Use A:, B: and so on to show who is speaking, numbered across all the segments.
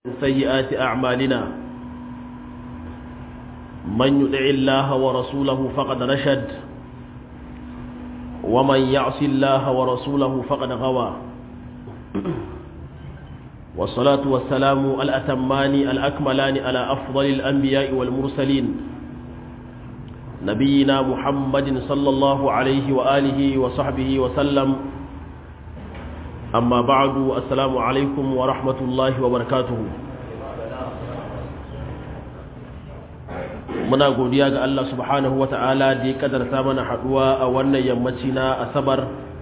A: سيئات أعمالنا من يطع الله ورسوله فقد رشد ومن يعص الله ورسوله فقد غوى والصلاة والسلام الأتمان الأكملان على أفضل الأنبياء والمرسلين نبينا محمد صلى الله عليه وآله وصحبه وسلم amma ba'adu assalamu alaikum wa rahmatullahi wa barakatuhu muna godiya ga Allah subhanahu wa ta'ala da ya kadarta mana haduwa a wannan yammaci na asabar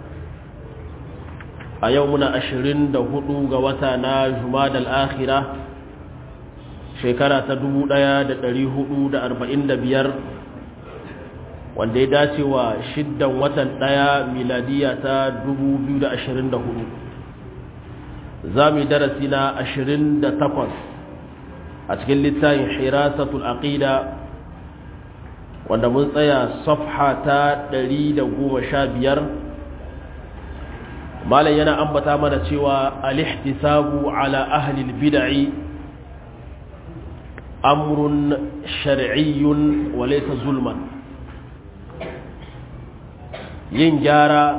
A: a yau muna ashirin da hudu ga wata na jumadal akhira shekara ta dubu da da hudu arba'in biyar, wanda ya dace wa shiddan watan ɗaya miladiya ta dubu biyu da da ashirin hudu. za mu yi darasi na ashirin da takwas a cikin littafin hirasatul aqida wanda mun tsaya safha ta ɗari da goma sha biyar malam yana ambata mana cewa alihtisabu ala ahlil bid'i amrun shar'iyyun wa laysa zulman yin gyara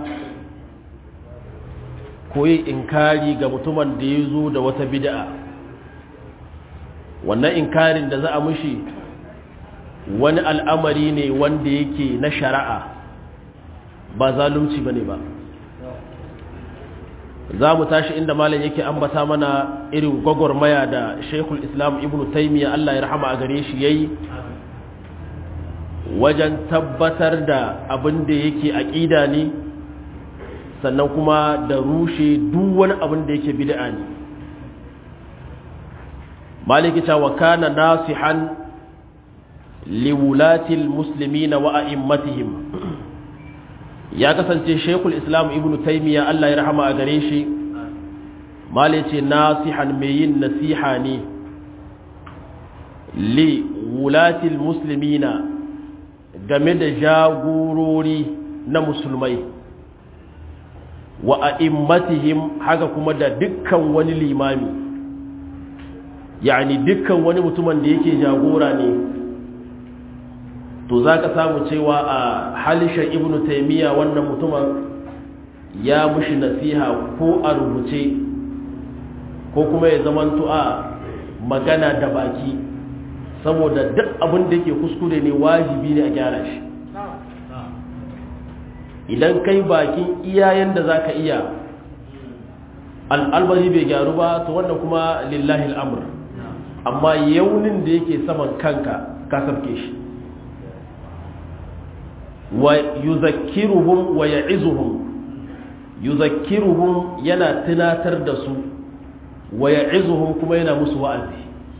A: ko yin inkari ga mutumin da ya zo da wata bid'a wannan inkarin da za a mushi wani al'amari ne wanda yake na shari'a ba zalunci ba ne ba za mu tashi inda malam yake ambata mana irin gwagwarmaya da shekul islam ibn taimiyya allah ya rahama a gare shi ya yi wajen tabbatar da abin da yake aƙida ne sannan kuma da rushe duk wani abin da yake bid'a ne maliki ta wa kana nasihan liwulatil muslimina wa a'immatihim ya kasance shekul islam ibnu taymiya Allah ya rahama a gare shi malice nasihan mai yin nasiha ne li wulatil muslimina game da jagorori na musulmai wa a'immatihim haka kuma da dukkan wani limami yani dukkan wani mutumin da yake jagora ne to zaka samu cewa a halishan ibnu taymiya wannan mutumin ya mushi nasiha ko a rubuce ko kuma ya zamanto a magana da baki saboda duk abin da yake kuskure ne wajibi ne a gyara shi idan kai bakin iyayen da za ka iya al'albari bai gyaru ba to wannan kuma lillahi al'amur amma yaunin da yake saman kanka ka sabke shi wa yuzakkiruhum wa ya'izuhum yuzakkiruhum yana tunatar da su wa ya'izuhum kuma yana musu wa'azi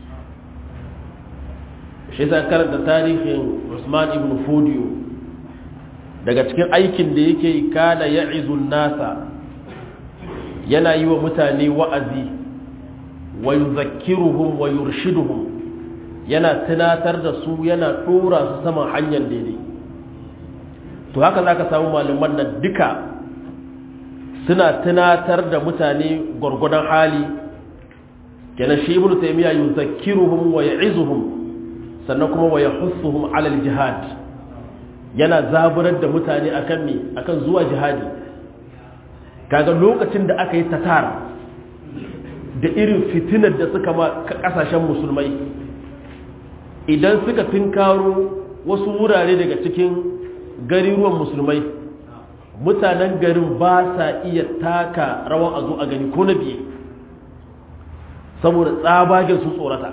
A: shi sa karanta tarihin Usman ibn Fodiyo daga cikin aikin da yake kada ya izun nasa yana yi wa mutane wa'azi wa yuzakkiruhum wa yurshiduhum yana tunatar da su yana ɗora su saman hanyar daidai to haka za ka samu malaman nan duka suna tunatar da mutane gwargwadon hali kenan shi ibnu taymiya yuzakkiruhum wa ya'izuhum sannan kuma wa yahussuhum alal jihad yana zaburar da mutane akan me akan zuwa jihadi kaga lokacin da aka yi tatar da irin fitinar da suka ma kasashen musulmai idan suka tinkaro wasu wurare daga cikin gariruwan musulmai mutanen garin ba sa iya taka rawan a zo a gani ko na biye saboda tsabagen su tsorata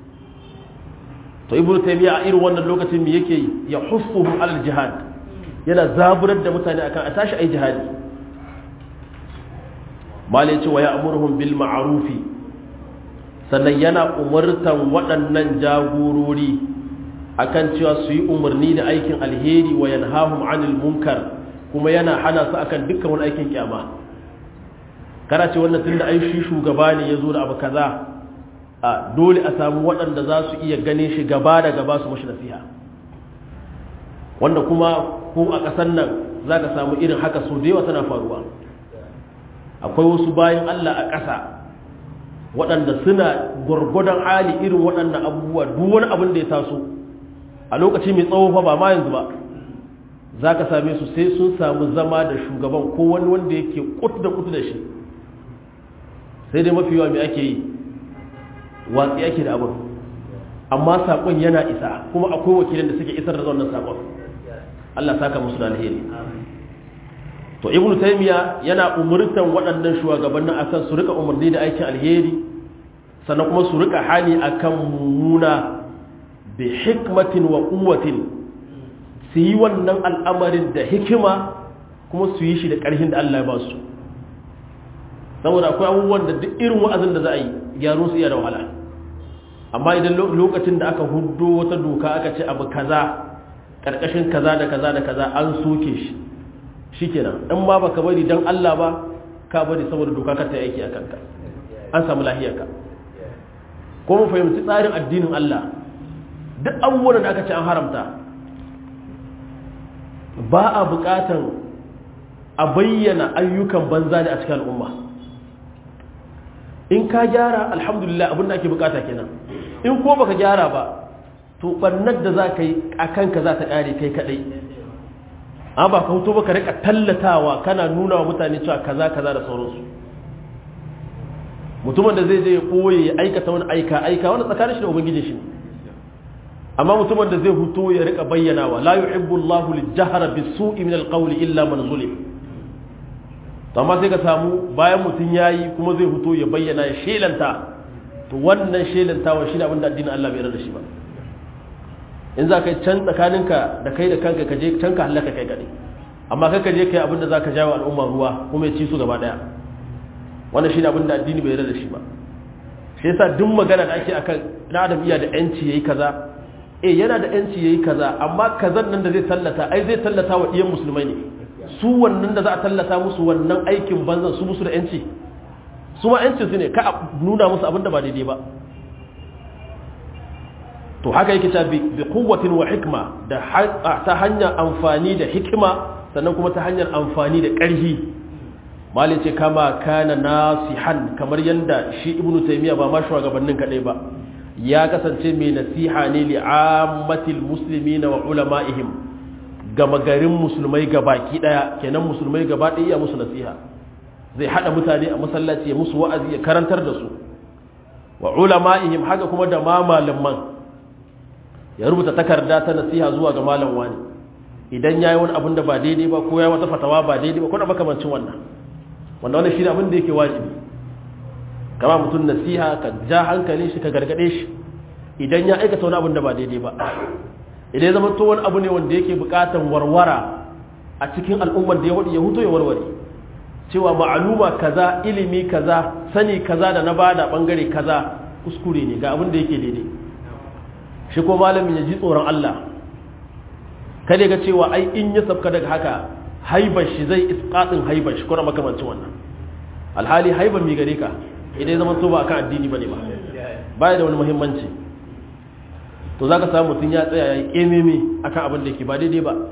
A: to ibnu taymiya a irin wannan lokacin me yake ya hussuhum alal jihad yana zaburar da mutane akan a tashi ai jihadi malai ce wa ya'muruhum bil ma'rufi sannan yana umartan waɗannan jagorori akan cewa su yi umarni da aikin alheri wa yanhahum anil munkar kuma yana hana su akan dukkan wani aikin kyama kana ce wannan tunda ai shi shugaba ne yazo da abu kaza a dole a samu waɗanda za su iya ganin shi gaba da gaba su mashi nasiha wanda kuma ko a ƙasar nan za ka samu irin haka so da yawa tana faruwa akwai wasu bayan Allah a ƙasa waɗanda suna gwargwadon hali irin waɗannan abubuwa duk wani abin da ya taso a lokaci mai tsawo fa ba ma yanzu ba za ka same su sai sun samu zama da shugaban ko wani wanda yake kutu da kutu da shi sai dai mafi yawa mai ake yi watsi ake da abin amma saƙon yana isa kuma akwai wakilin da suke isar da wannan saƙon Allah saka musu da alheri to ibnu taymiya yana umurtan waɗannan shugabannin akan su rika umarni da aikin alheri sannan kuma su rika hani akan mummuna bi hikmatin wa quwwatin su yi wannan al'amarin da hikima kuma su yi shi da ƙarfin da Allah ya ba su saboda akwai abubuwan da duk irin wa'azin da za a yi gyaro su iya da wahala amma idan lokacin da aka hudo wata doka aka ce abu kaza ƙarƙashin kaza da kaza da kaza an soke shi shikenan in ma baka bari dan Allah ba ka bari saboda doka ka ta aiki a kanka an samu lahiyarka ko mu fahimci tsarin addinin Allah duk abubuwan da aka ce an haramta ba a buƙatan a bayyana ayyukan banza ne a cikin al'umma in ka gyara alhamdulillah abin da ake bukata kenan in ko baka gyara ba to barnar da za ka yi a kanka za ta ƙare kai kaɗai an ba ka hutu baka rika tallatawa kana nuna wa mutane cewa kaza kaza da sauransu mutumin da zai je ya koye ya aikata wani aika aika wani tsakanin shi da ubangiji shi amma mutumin da zai hutu ya rika bayyanawa la yuhibbu Allahu lijahra bisu'i min alqawli illa man zulim to amma sai ka samu bayan mutum yayi kuma zai hutu ya bayyana ya shelanta to wannan shelantawa shi ne abin da addinin Allah bai yarda da shi ba in za ka yi can tsakaninka da kai da kanka ka je can ka halaka kai kaɗai amma kai ka je kai abin da za ka jawo al'umma ruwa kuma ya ci su gaba ɗaya wannan shi ne abin da addini bai yarda da shi ba shi yasa duk magana da ake akan na adam iya da yanci yayi kaza eh yana da yanci yayi kaza amma kazan nan da zai tallata ai zai tallata wa iyan musulmai ne su wannan da za a tallata musu wannan aikin banzan su musu da yanci su ma yancin su ne ka nuna musu abin da ba daidai ba to haka yake cewa bi quwwatin wa hikma da ta hanyar amfani da hikima sannan kuma ta hanyar amfani da ƙarfi malai ce kama kana nasihan kamar yanda shi ibnu taymiya ba ma shugabannin kadai ba ya kasance mai nasiha ne li ammatil muslimina wa ulama'ihim gama garin musulmai gabaki daya kenan musulmai gaba daya ya musu nasiha zai hada mutane a masallaci ya musu wa'azi ya karantar da su wa ulama'ihim haka kuma da ma malaman ya rubuta takarda ta nasiha zuwa ga malam wani idan yayi wani abin da ba daidai ba ko yayi wata fatawa ba daidai ba ko da makamancin wannan wanda wannan shi ne abin da yake wajibi kama mutum nasiha ka ja hankalin shi ka gargade shi idan ya aikata wani abin da ba daidai ba idan ya zama to wani abu ne wanda yake bukatan warwara a cikin al'ummar da ya huto ya warware cewa ma'aluma kaza ilimi kaza sani kaza da na bada bangare kaza kuskure ne ga abin da yake daidai shi ko malamin ya ji tsoron Allah kada ga cewa ai in ya sabka daga haka haibar shi zai isqatin haibar shi kuma makamancin wannan alhali haibar mi gare ka idan zaman to ba akan addini bane ba baya da wani muhimmanci to zaka samu mutun ya tsaya yayi kememe akan abin da yake ba daidai ba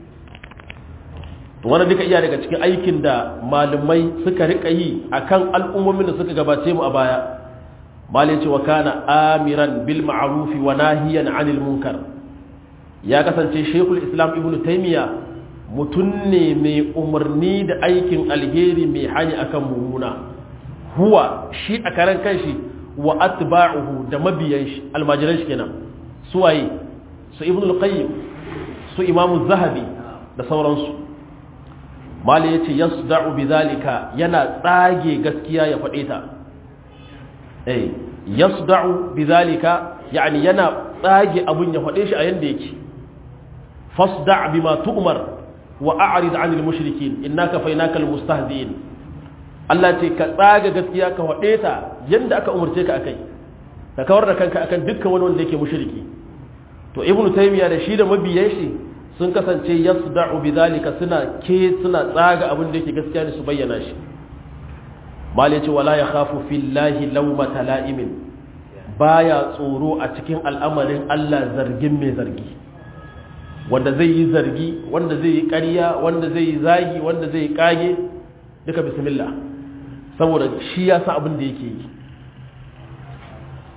A: to wannan duka iya daga cikin aikin da malumai suka rika yi akan al'ummomin da suka gabace mu a baya malai ce wa kana amiran bil ma'ruf wa nahiyan 'anil munkar ya kasance shekul islam ibnu taymiya mutum ne mai umarni da aikin alheri mai hani akan mummuna huwa shi a karan kanshi wa atba'uhu da mabiyan shi almajiran shi kenan su waye su ibnu al-qayyim su imamu zahabi da sauransu mali yace yasda'u bidhalika yana tsage gaskiya ya fade ta eh yasda'u bidhalika yani yana tsage abun ya fade shi a yanda yake fasda' bima tu'mar wa a'rid 'anil mushrikin innaka fainaka almustahzi'in Allah ce ka tsaga gaskiya ka wade ta yanda aka umurce ka akai ka kawar da kanka akan dukkan wani wanda yake mushriki to ibnu taymiya da shi da mabiyan shi sun kasance yasda'u bidhalika suna ke suna tsaga abin da yake gaskiya ne su bayyana shi mali ce wala yakhafu fillahi lawmata la'imin baya tsoro a cikin al'amarin Allah zargin mai zargi wanda zai yi zargi wanda zai yi ƙarya wanda zai yi zagi wanda zai yi ƙage duka bismillah saboda shi ya sa abin da yake yi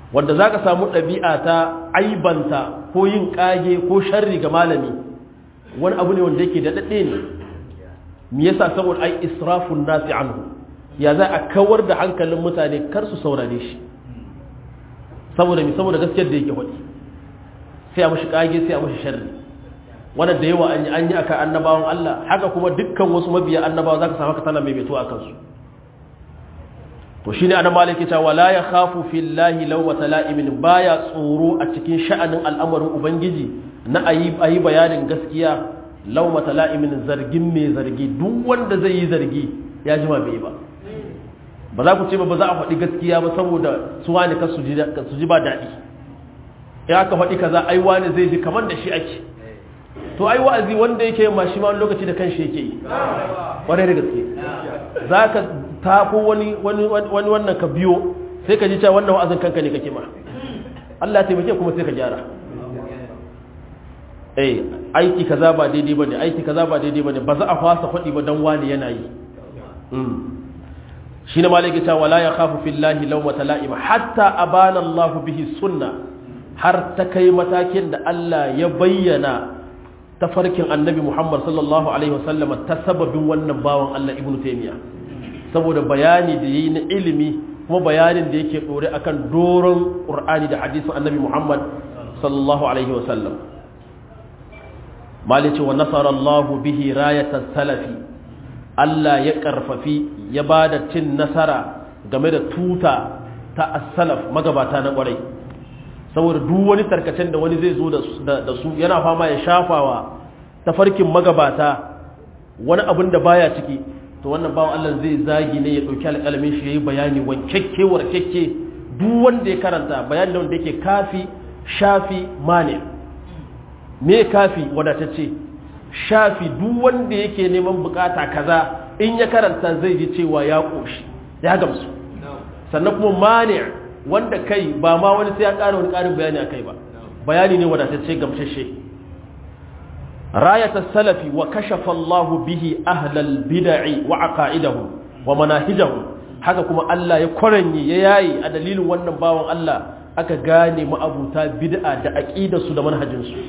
A: wanda za ka samu ɗabi'a ta aibanta ko yin ƙage ko sharri ga malami wani abu ne wanda yake daɗaɗɗe ne me yasa saboda ai israfun nasi anhu ya za a kawar da hankalin mutane kar su saurare shi saboda mi saboda gaskiyar da yake faɗi sai a mashi ƙage sai a mashi sharri wanda da yawa an yi an yi akan annabawan Allah haka kuma dukkan wasu mabiya annabawa zaka samu ka tana mai beto akan su to shine annabi maliki ta wala ya khafu fillahi lawmata la'imin baya tsoro a cikin sha'anin al'amarin ubangiji na ayi ayi bayanin gaskiya lawmata la'imin zargin mai zargi duk wanda zai yi zargi ya jima bai ba ba za ku ce ba ba za a faɗi gaskiya ba saboda su wani ka su ji ba daɗi ya aka faɗi kaza ai wani zai ji kamar da shi ake to ai wa'azi wanda yake ma shi ma lokaci da kanshi yake yi ƙwarai da gaske za ka tafo wani wannan ka biyo sai ka ji cewa wannan wa'azin kanka ne kake ma Allah taimake kuma sai ka gyara eh aiki kaza ba daidai bane aiki kaza ba daidai bane ba za a fasa faɗi ba dan wani yana yi shi ne malaki cewa la ya khafu fillahi lawmata la'ima hatta abana Allah bihi sunna har ta kai matakin da Allah ya bayyana tafarkin annabi Muhammad sallallahu alaihi wasallama ta sababin wannan bawan Allah ibnu taymiya saboda bayani da yayi na ilimi kuma bayanin da yake dore akan doron qur'ani da hadisin annabi Muhammad sallallahu alaihi wasallam malice wa nasara Allah bihi rayatan salafi Allah ya karfafi ya bada cin nasara game da tuta ta as-salaf magabata na kwarai saboda duk wani tarkacen da wani zai zo da su yana fama ya shafawa tafarkin magabata wani abin da baya ciki to wannan bawan Allah zai zagi ne ya dauki alƙalamin shi yayi bayani wankekke warkekke duk wanda ya karanta bayani da wanda yake kafi shafi mani me kafi wadatacce shafi duk wanda yake neman bukata kaza in ya karanta zai ji cewa ya koshi ya gamsu sannan kuma mani wanda kai ba ma wani sai ya ƙara wani ƙarin bayani akai ba bayani ne wadatacce gamsashe راية السلف وكشف الله به أهل البدع وعقائدهم ومناهجهم haka kuma Allah ya kwaranyi ya yayi a dalilin wannan bawan Allah aka gane ma'abuta bid'a da aqidarsu da manhajinsu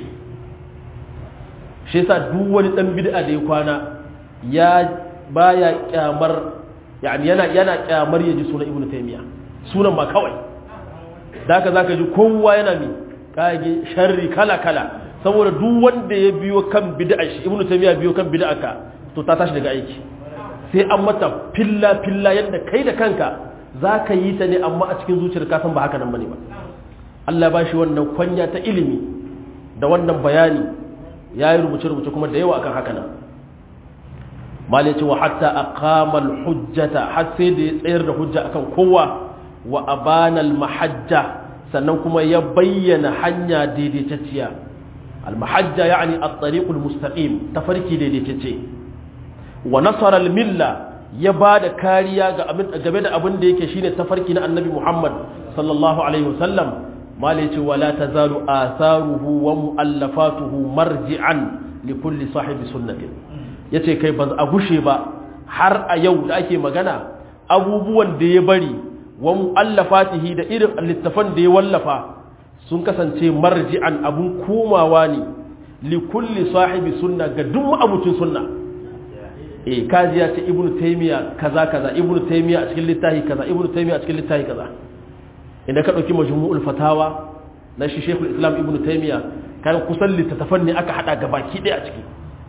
A: shi yasa duk wani dan bid'a da ya kwana ya baya kyamar yani yana yana kyamar yaji sunan ibnu taymiya sunan ma kawai da haka zaka ji kowa yana mi kage sharri kala kala saboda duk wanda ya biyo kan bid'a shi ibnu taymiya biyo kan bid'a ka to ta tashi daga aiki sai an mata filla filla yadda kai da kanka zaka yi ta ne amma a cikin zuciyar ka san ba haka nan bane ba Allah ba shi wannan kwanya ta ilimi da wannan bayani yayi rubuce rubuce kuma da yawa akan haka nan malai ce wa hatta aqama al-hujjata har sai da ya tsayar da hujja akan kowa wa abana al-mahajja sannan kuma ya bayyana hanya daidaitacciya المحجة يعني الطريق المستقيم تفرقي دي تيتي ونصر الملة يباد كاريا game da abin da yake shine tafarki na annabi Muhammad sallallahu alaihi wasallam malici wala tazalu atharuhu wa muallafatuhu marji'an li kulli sahibi sunnatin yace kai ba a gushe ba har a yau da ake magana abubuwan da ya bari wa muallafatihi da irin littafan da ya wallafa sun kasance marji'an abun komawa ne li kulli sahibi sunna ga duk abucin sunna eh kaji ya ce ibnu taymiya kaza kaza ibnu taymiya a cikin littafi kaza ibnu taymiya a cikin littafi kaza idan ka dauki majmu'ul fatawa na shi shaykhul islam ibnu taymiya kan kusan littafan ne aka hada gabaki ɗaya a ciki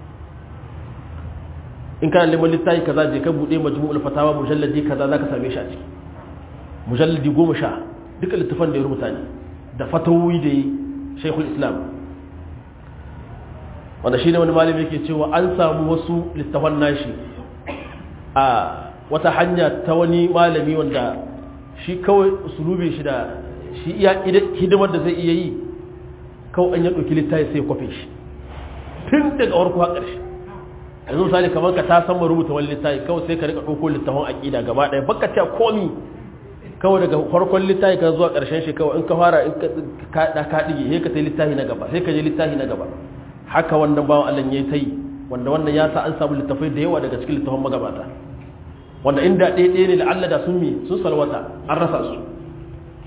A: in kana neman littafi kaza je ka bude majmu'ul fatawa mujalladi kaza zaka same shi a ciki mujalladi 10 duka littafan da ya rubuta ne da fatawoyi da yi shaikul islam wanda shi ne wani malami yake cewa an samu wasu littafan nashi a wata hanya ta wani malami wanda shi kawai usulube shi da shi iya hidimar da zai iya yi kawai an ya ɗauki littafi sai kwafe shi tun daga warko har ƙarshe yanzu misali kamar ka ta san rubuta wani littafi kawai sai ka rika ɗauko littafin aƙida gaba ɗaya baka ta komi kawai daga farkon littafi ka zuwa ƙarshen shi kawai in ka fara in ka da ka dige sai ka tai littafi na gaba sai ka je littafi na gaba haka wannan bawan Allah yayi tai wanda wannan ya sa an samu littafai da yawa daga cikin littafan magabata wanda inda ɗaya ɗaya ne la'alla da sun mi sun salwata an rasa su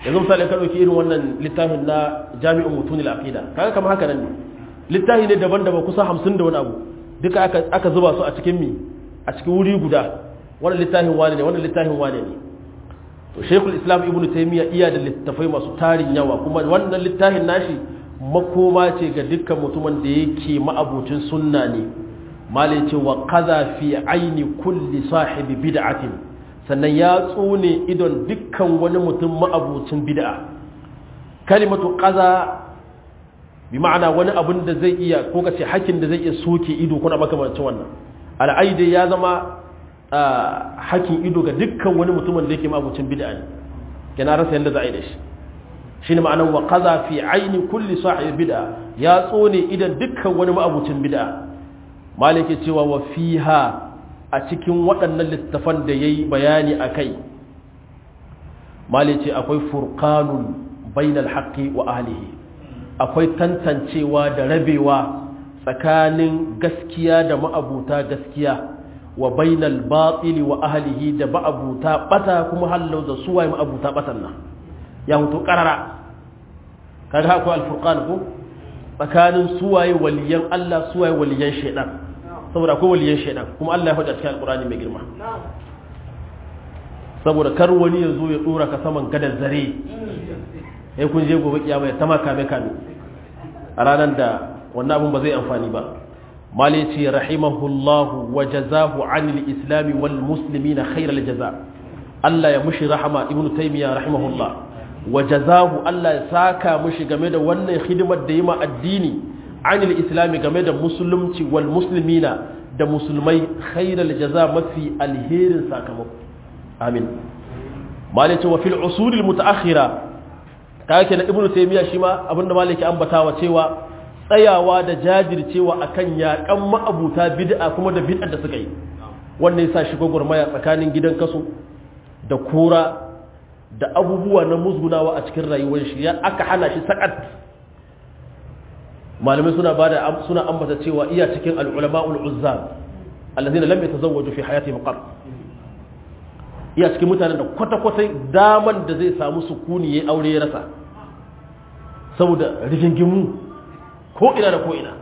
A: yanzu misali ka dauki irin wannan littafin na jami'un mutunil aqida kaga kamar haka nan ne littafi ne daban-daban kusa 50 da wani abu duka aka aka zuba su a cikin mi a cikin wuri guda wannan littafin wane ne wannan littafin wane ne to shaykhul islam ibnu taymiya iya da littafai masu tarin yawa kuma wannan littafin nashi makoma ce ga dukkan mutumin da yake ma'abucin sunna ne malai ce wa kaza fi aini kulli sahibi bid'atin sannan ya tsone idon dukkan wani mutum ma'abucin bid'a kalimatu kaza bi ma'ana wani abin da zai iya ko kace hakin da zai iya soke ido kuna makamancin wannan al'aide ya zama hakin ido ga dukkan wani mutumin da yake ma'abucin bid'a ne kana rasa yanda za a yi da shi shine ma'anan wa kaza fi aini kulli sahibi bid'a ya tsone idan dukkan wani ma'abucin bid'a malike cewa wa fiha a cikin waɗannan littafan da yayi bayani akai malice akwai furqanun bainal haqqi wa ahlihi akwai tantancewa da rabewa tsakanin gaskiya da ma'abuta gaskiya wa bainal batili wa ahlihi da ma'abuta bata kuma hallau da suwaye ma'abuta batan nan ya hutu karara kaga akwai alfurqan ko tsakanin suwaye waliyan Allah suwaye waliyan shaidan saboda akwai waliyan shaidan kuma Allah ya faɗa cikin alqur'ani mai girma saboda kar wani ya zo ya dora ka saman gadar zare sai kun je gobe kiyama ya tama kame kame a ranar da wannan abun ba zai amfani ba mali ce rahimahullahu wa jazahu anil islami wal muslimina khairal jaza Allah ya mushi rahama ibnu taymiya rahimahullah wa jazahu Allah ya saka mushi game da wannan hidimar da yi ma addini anil islami game da musulunci wal muslimina da musulmai khairal jaza mafi alherin sakamako amin malaka wa fil usul al mutaakhira kake na ibnu taymiya shi ma abinda malaki ambatawa cewa tsayawa da jajircewa akan yakan ma'abuta bid'a kuma da bid'a da suka yi wannan yasa shi gwagwarmaya tsakanin gidan kaso da kura da abubuwa na musgunawa a cikin rayuwar shi ya aka hana shi sakat malamai suna bada suna ambata cewa iya cikin al-ulama'ul uzzab allazina lam yatazawwaju fi hayatihim qat iya cikin mutanen da kwata-kwata daman da zai samu sukuni ya aure ya rasa saboda rigingimu ko ina da ko ina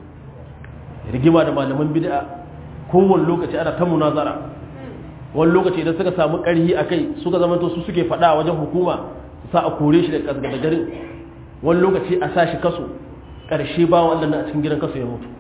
A: rigima da malaman bid'a kowane lokaci ana ta munazara wani lokaci idan suka samu ƙarhi a kai suka zama to su suke faɗa wajen hukuma sa a kore shi da garin wani lokaci a sa shi kaso ƙarshe ba wannan a cikin gidan kaso ya mutu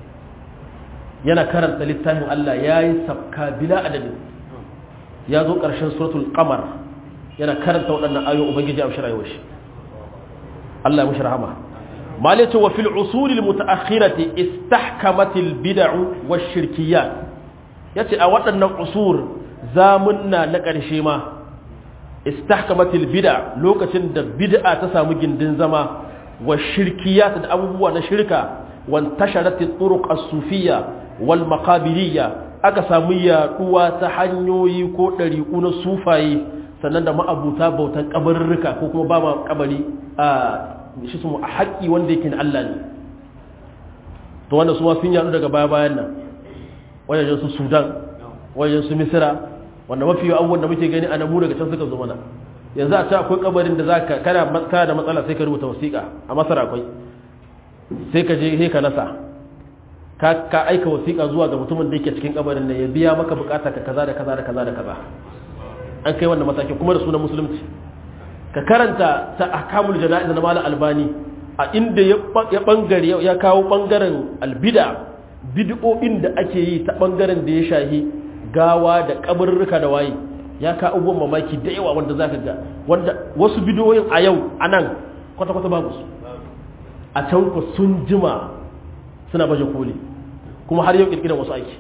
A: yana karanta littafin Allah ya yi sabka bila adadin ya zo ƙarshen suratul qamar yana karanta waɗannan ayoyin ubangiji a shirayewar shi Allah ya mushi rahama malatu wa fil usul al mutaakhirati istahkamat al bid'u wash shirkiyat yace a waɗannan usur zamunna na ƙarshe ma istahkamat al bid'a lokacin da bid'a ta samu gindin zama wa shirkiyat da abubuwa na shirka wan tasharat al turuq as sufiyya wal maqabiriyya aka samu yaduwa ta hanyoyi ko ɗariƙu na sufaye sannan da ma'abuta bautan kabarurruka ko kuma ba ma kabari a shi su a haƙƙi wanda yake na Allah ne to wanda su sun yadu daga baya bayan nan wajen su sudan wajen su misira wanda mafi yawan abubuwan da muke gani a namu daga can suka zo mana yanzu a ce akwai kabarin da zaka kana kana da matsala sai ka rubuta wasiƙa a masar akwai sai ka je sai ka nasa ka ka aika wasiƙa zuwa ga mutumin da yake cikin kabarin nan ya biya maka bukata ka kaza da kaza da kaza da kaza an kai wannan matakin kuma da sunan musulunci ka karanta ta ahkamul jana'iz na malam albani a inda ya bangare ya kawo bangaren albida bid'o'in da ake yi ta bangaren da ya shahi gawa da kabarurruka da waye ya ka abubuwan mamaki da yawa wanda zaka ga wanda wasu bid'o'in a yau anan kwata kwata babu su a can ku sun jima suna baje koli kuma har yau kirkiran wasu aiki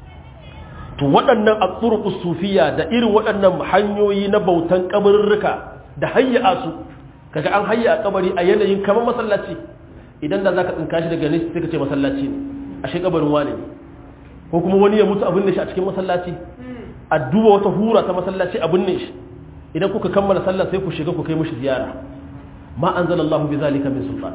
A: to waɗannan atsuruqus sufiya da irin waɗannan hanyoyi na bautan kabarurruka da hayya su kaga an hayya a kabari a yanayin kamar masallaci idan da zaka tsinka shi daga nesa sai ka ce masallaci ne ashe kabarin wane ne ko kuma wani ya mutu abin ne shi a cikin masallaci a duba wata hura ta masallaci abin ne shi idan kuka kammala sallah sai ku shiga ku kai mishi ziyara ma anzalallahu bi zalika min sultan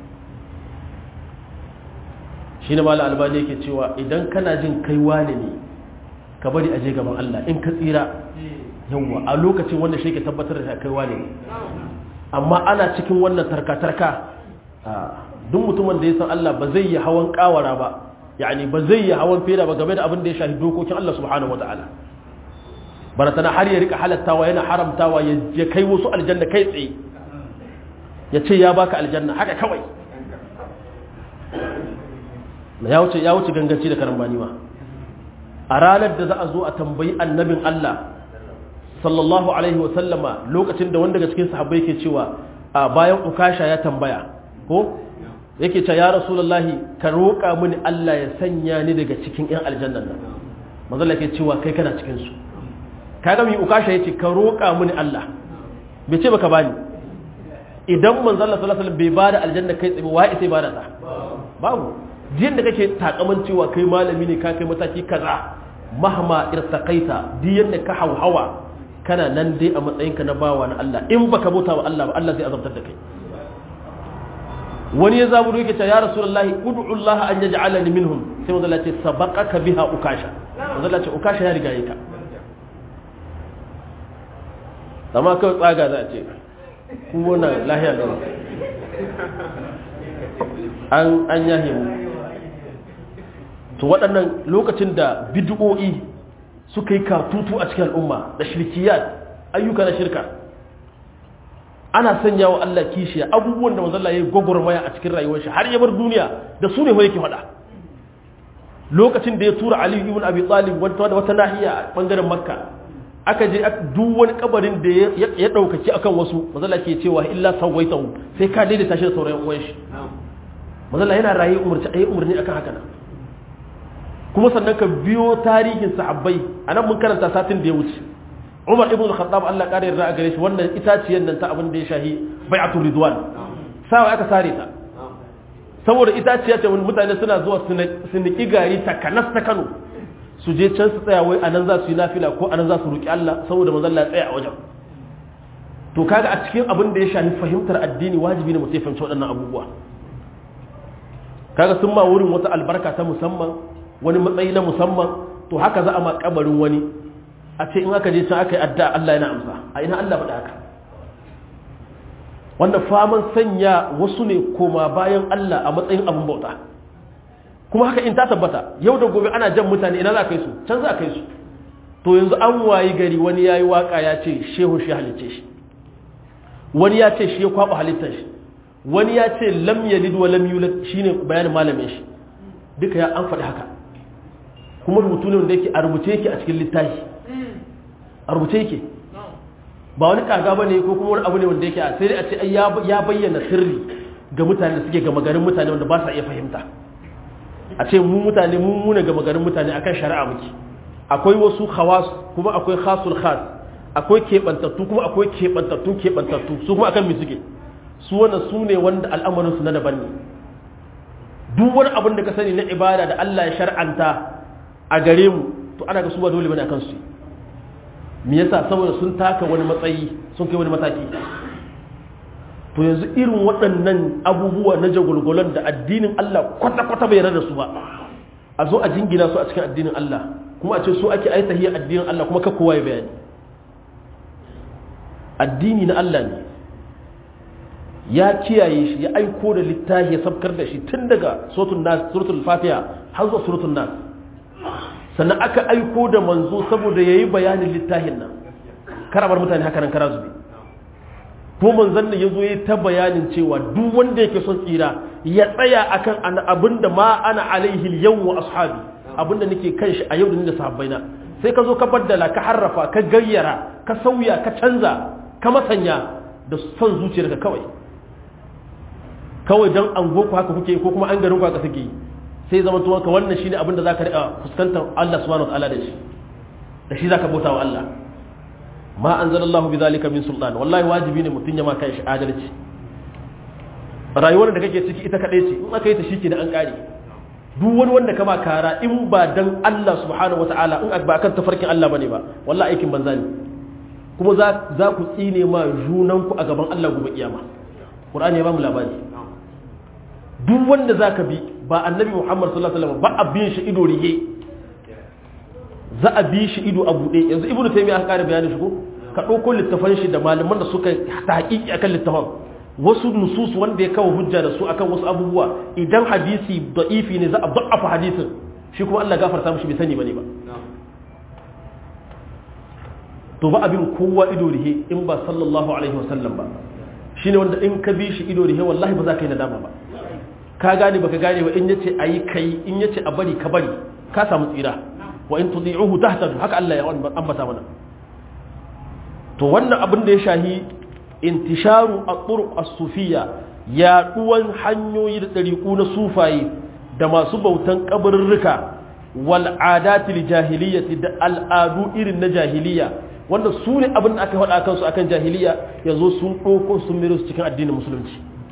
A: shine mallam albani yake cewa idan kana jin kai wane ne ka bari aje gaban Allah in ka tsira yawa a lokacin wanda shi ke tabbatar da kaiwa ne amma ana cikin wannan tarka-tarka duk mutumin da ya san Allah ba zai yi hawan kawara ba yani ba zai yi hawan fera ba game da abin da ya shafi dokokin Allah subhanahu wataala bana tana har ya rika halattawa yana haramtawa ya kai wasu aljanna kai tsaye ya ce ya baka aljanna haka kawai ya wuce ya wuce ganganci da karambani ma a ranar da za a zo a tambayi annabin Allah sallallahu alaihi wa sallama lokacin da wanda daga cikin sahabbai ke cewa a bayan ukasha ya tambaya ko yake cewa ya rasulullahi ka roƙa mini Allah ya sanya ni daga cikin ƴan aljannan nan manzo ke cewa kai kana cikin su kaga mi ukasha yace ka roƙa mini Allah bai ce baka bani idan manzo Allah sallallahu alaihi wasallam bai bada aljanna kai tsaye wai sai bada ta babu jin da kake takaman cewa kai malami ne ka kai mataki kaza mahma irtaqaita diyan da ka hauhawa kana nan dai a matsayinka na bawa na Allah in baka bauta wa Allah ba Allah zai azabtar da kai wani ya zaburo yake cewa ya rasulullahi ud'u Allah an yaj'alani minhum sai manzo Allah ce sabaqaka biha ukasha manzo Allah ce ukasha ya riga yaka amma kai tsaga za a ce ku wannan lahiya da an an yahe mu to waɗannan lokacin da bid'o'i suka yi katutu a cikin al'umma da shirkiyat ayyuka na shirka ana sanya wa Allah kishiya abubuwan da manzalla ya yi gwagwarmaya a cikin rayuwar shi har ya bar duniya da su ne wa yake faɗa lokacin da ya tura Ali ibn Abi Talib wata wata nahiya a bangaren Makka aka je duk wani kabarin da ya daukaci akan wasu manzalla ke cewa illa sawaitahu sai ka daidaita shi da sauran uwan shi manzalla yana raye umarci ayi umarni akan haka nan kuma sannan ka biyo tarihin sahabbai anan mun karanta satin da ya wuce Umar ibn al-Khattab Allah kare yarda a gare shi wannan itaciyar nan ta abin da ya shahi bai'atul ridwan sawa aka sare ta saboda itaciya ce mutane suna zuwa su niki gari takanas ta Kano su je can su tsaya wai anan za su yi nafila ko anan za su roki Allah saboda manzon Allah ya tsaya a wajen to kaga a cikin abin da ya shahi fahimtar addini wajibi ne mu sai fahimci waɗannan abubuwa kaga sun ma wurin wata albarka ta musamman wani matsayi na musamman to haka za a ma kabarin wani a ce in aka je can aka yi adda Allah yana amsa a ina Allah faɗa haka wanda faman sanya wasu ne koma bayan Allah a matsayin abin bauta kuma haka in ta tabbata yau da gobe ana jan mutane ina za a kai su can za a kai su to yanzu an wayi gari wani ya yi waka ya ce shehu shi halicce shi wani ya ce shi ya kwaɓa halittar shi wani ya ce lam yalid wa lam yulad shine bayanin malamin shi duka ya an faɗi haka kuma rubutu ne wanda yake a rubuce yake a cikin littafi a rubuce yake ba wani kaga ba ne ko kuma wani abu ne wanda yake a sai dai a ce ya bayyana sirri ga mutane da suke gama garin mutane wanda ba sa iya fahimta a ce mu mutane mu muna gama garin mutane akan shari'a muke akwai wasu khawas kuma akwai khasul khas akwai keɓantattu kuma akwai keɓantattu keɓantattu su kuma akan me suke su wannan su ne wanda al'amarin su na daban ne duk wani abin da ka sani na ibada da Allah ya shar'anta a gare mu to ana ga su ba dole bane akan su me yasa saboda sun taka wani matsayi sun kai wani mataki to yanzu irin waɗannan abubuwa na jagulgulan da addinin Allah kwata-kwata bai yarda da su ba a zo a jingina su a cikin addinin Allah kuma a ce su ake aita hiyar addinin Allah kuma ka kowa ya bayani addini na Allah ne ya kiyaye shi ya aiko da littafi ya sabkar da shi tun daga suratul nas suratul fatiha har zuwa suratul nas sannan aka aiko da manzo saboda yayi bayanin littafin nan karabar mutane haka nan kara zube ko manzon nan yazo yayi ta bayanin cewa duk wanda yake son tsira ya tsaya akan abinda ma ana alaihi yawm wa ashabi abinda nake kan shi a yau da ni da sahabbaina sai ka zo ka baddala ka harrafa ka gayyara ka sauya ka canza ka masanya da son zuciyarka kawai kawai don an ku haka kuke ko kuma an garin ku haka suke sai zama tuwon ka wannan shine abin da zaka riƙa fuskantar Allah subhanahu wa ta'ala da shi da shi zaka bauta wa Allah ma anzalallahu bi zalika min sultan wallahi wajibi ne mutun ya ma kai shi adalci rayuwar da kake ciki ita kadai ce in aka yi ta shike da an kare duk wani wanda kama kara in ba dan Allah subhanahu wa ta'ala in ba akan tafarkin Allah bane ba wallahi aikin banza ne kuma za za ku tsine ma junanku a gaban Allah gobe kiyama Qur'ani ya ba mu labari duk wanda za ka bi ba annabi muhammad sallallahu alaihi wasallam ba abin shi ido rige za a bi shi ido a buɗe yanzu ibnu taymiya aka ƙara bayanin shi ko ka ɗauko littafan shi da malaman da suka tahqiqi akan littafan wasu nusus wanda ya kawo hujja da su akan wasu abubuwa idan hadisi da'ifi ne za a da'afa hadisin shi kuma Allah gafarta mishi bai sani bane ba to ba abin kowa ido rihe in ba sallallahu alaihi wasallam ba shine wanda in ka bi shi ido rihe wallahi ba za ka yi nadama ba ka gane baka gane ba in yace ayi kai in yace a bari ka bari ka samu tsira wa in tudi'uhu tahtadu haka Allah ya ambata mana to wannan abin da ya shahi intisharu at-turuq as-sufiyya yaduwan hanyoyi da dariku na sufaye da masu bautan kabarurruka wal adatil jahiliyyati da al'adu irin na jahiliya wanda su ne abin da aka faɗa kansu akan jahiliya yanzu sun ɗauko sun miro su cikin addinin musulunci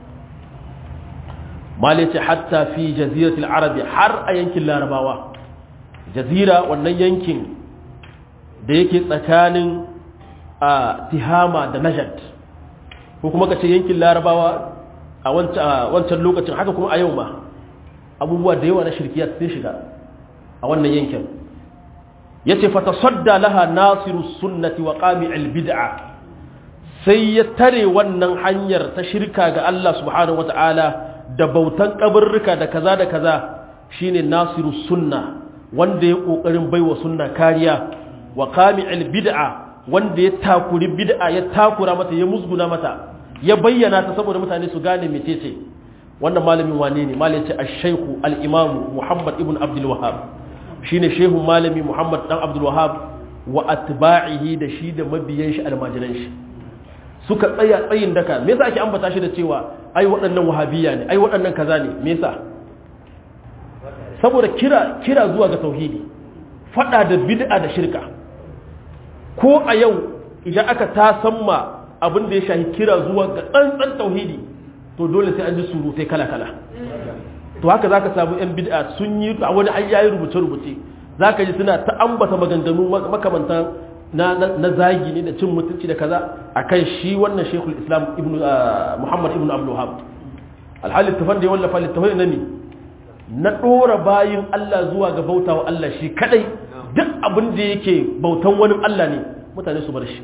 A: malice hatta fi jaziratul arabi har a yankin larabawa jazira wannan yankin da yake tsakanin a tihama da najad ko kuma ka ce yankin larabawa a wancan lokacin haka kuma a yau ma abubuwa da yawa na shirkiyar sun shiga a wannan yankin ya ce fata sadda laha nasiru sunnati wa ƙami'il bid'a sai ya tare wannan hanyar ta shirka ga Allah subhanahu wata'ala da bautan kabarruka da kaza da kaza shine nasiru sunna wanda ya ƙoƙarin baiwa sunna kariya wa ƙami'il bid'a wanda ya takuri bid'a ya takura mata ya musguna mata ya bayyana ta saboda mutane su gane mecece wannan malamin wane ne malamin ce ash-shaykhu al-imam Muhammad ibn Abdul Wahhab shine shehun malami Muhammad dan Abdul Wahhab wa atba'ihi da shi da mabiyan shi almajiran shi suka tsaya tsayin daka me yasa ake ambata shi da cewa ai waɗannan wahabiyya ne ai waɗannan kaza ne me yasa saboda kira kira zuwa ga tauhidi fada da bid'a da shirka ko a yau idan aka tasamma abin da ya shahi kira zuwa ga tsantsan tauhidi to dole sai an ji surutai kala-kala to haka za ka samu 'yan bid'a sun yi a wani an yayi rubuce-rubuce za ka ji suna ta ambata maganganu makamantan na zagi ne da cin mutunci da kaza a kan shi wannan shekul islam muhammad ibn abdullahab alhali littafan da ya wallafa littafan na ne na ɗora bayin allah zuwa ga bauta wa allah shi kadai duk abin da yake bautan wani allah ne mutane su bar shi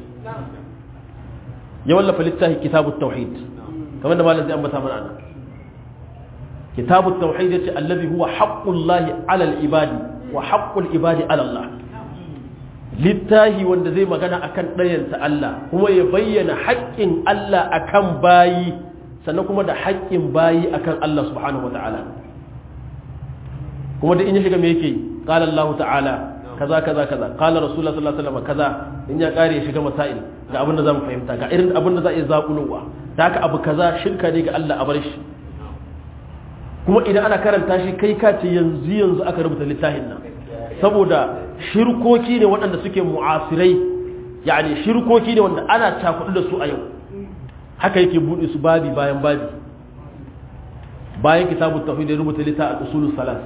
A: ya wallafa littafi kitabut tauhid kamar da malam zai ambata mana ana kitabut tauhid yace allazi huwa haqqullahi ala al-ibadi wa haqqul ibadi ala Allah littahi wanda zai magana akan ɗayanta Allah kuma ya bayyana haƙƙin Allah akan bayi sannan kuma da haƙƙin bayi akan Allah subhanahu wataala kuma da in ya shiga me yake qala Allah ta'ala kaza kaza kaza qala rasulullah sallallahu alaihi wasallam kaza in ya kare ya shiga masail ga abin da zamu fahimta ga irin abin da za a yi zakulowa ta haka abu kaza shirka ne ga Allah a bar shi kuma idan ana karanta shi kai ka ce yanzu yanzu aka rubuta littafin nan saboda shirkoki ne waɗanda suke mu'asirai yani shirkoki ne wanda ana cakudu da su a yau haka yake buɗe su babi bayan babi bayan kitabut tauhid da rubuta littafin usulus salas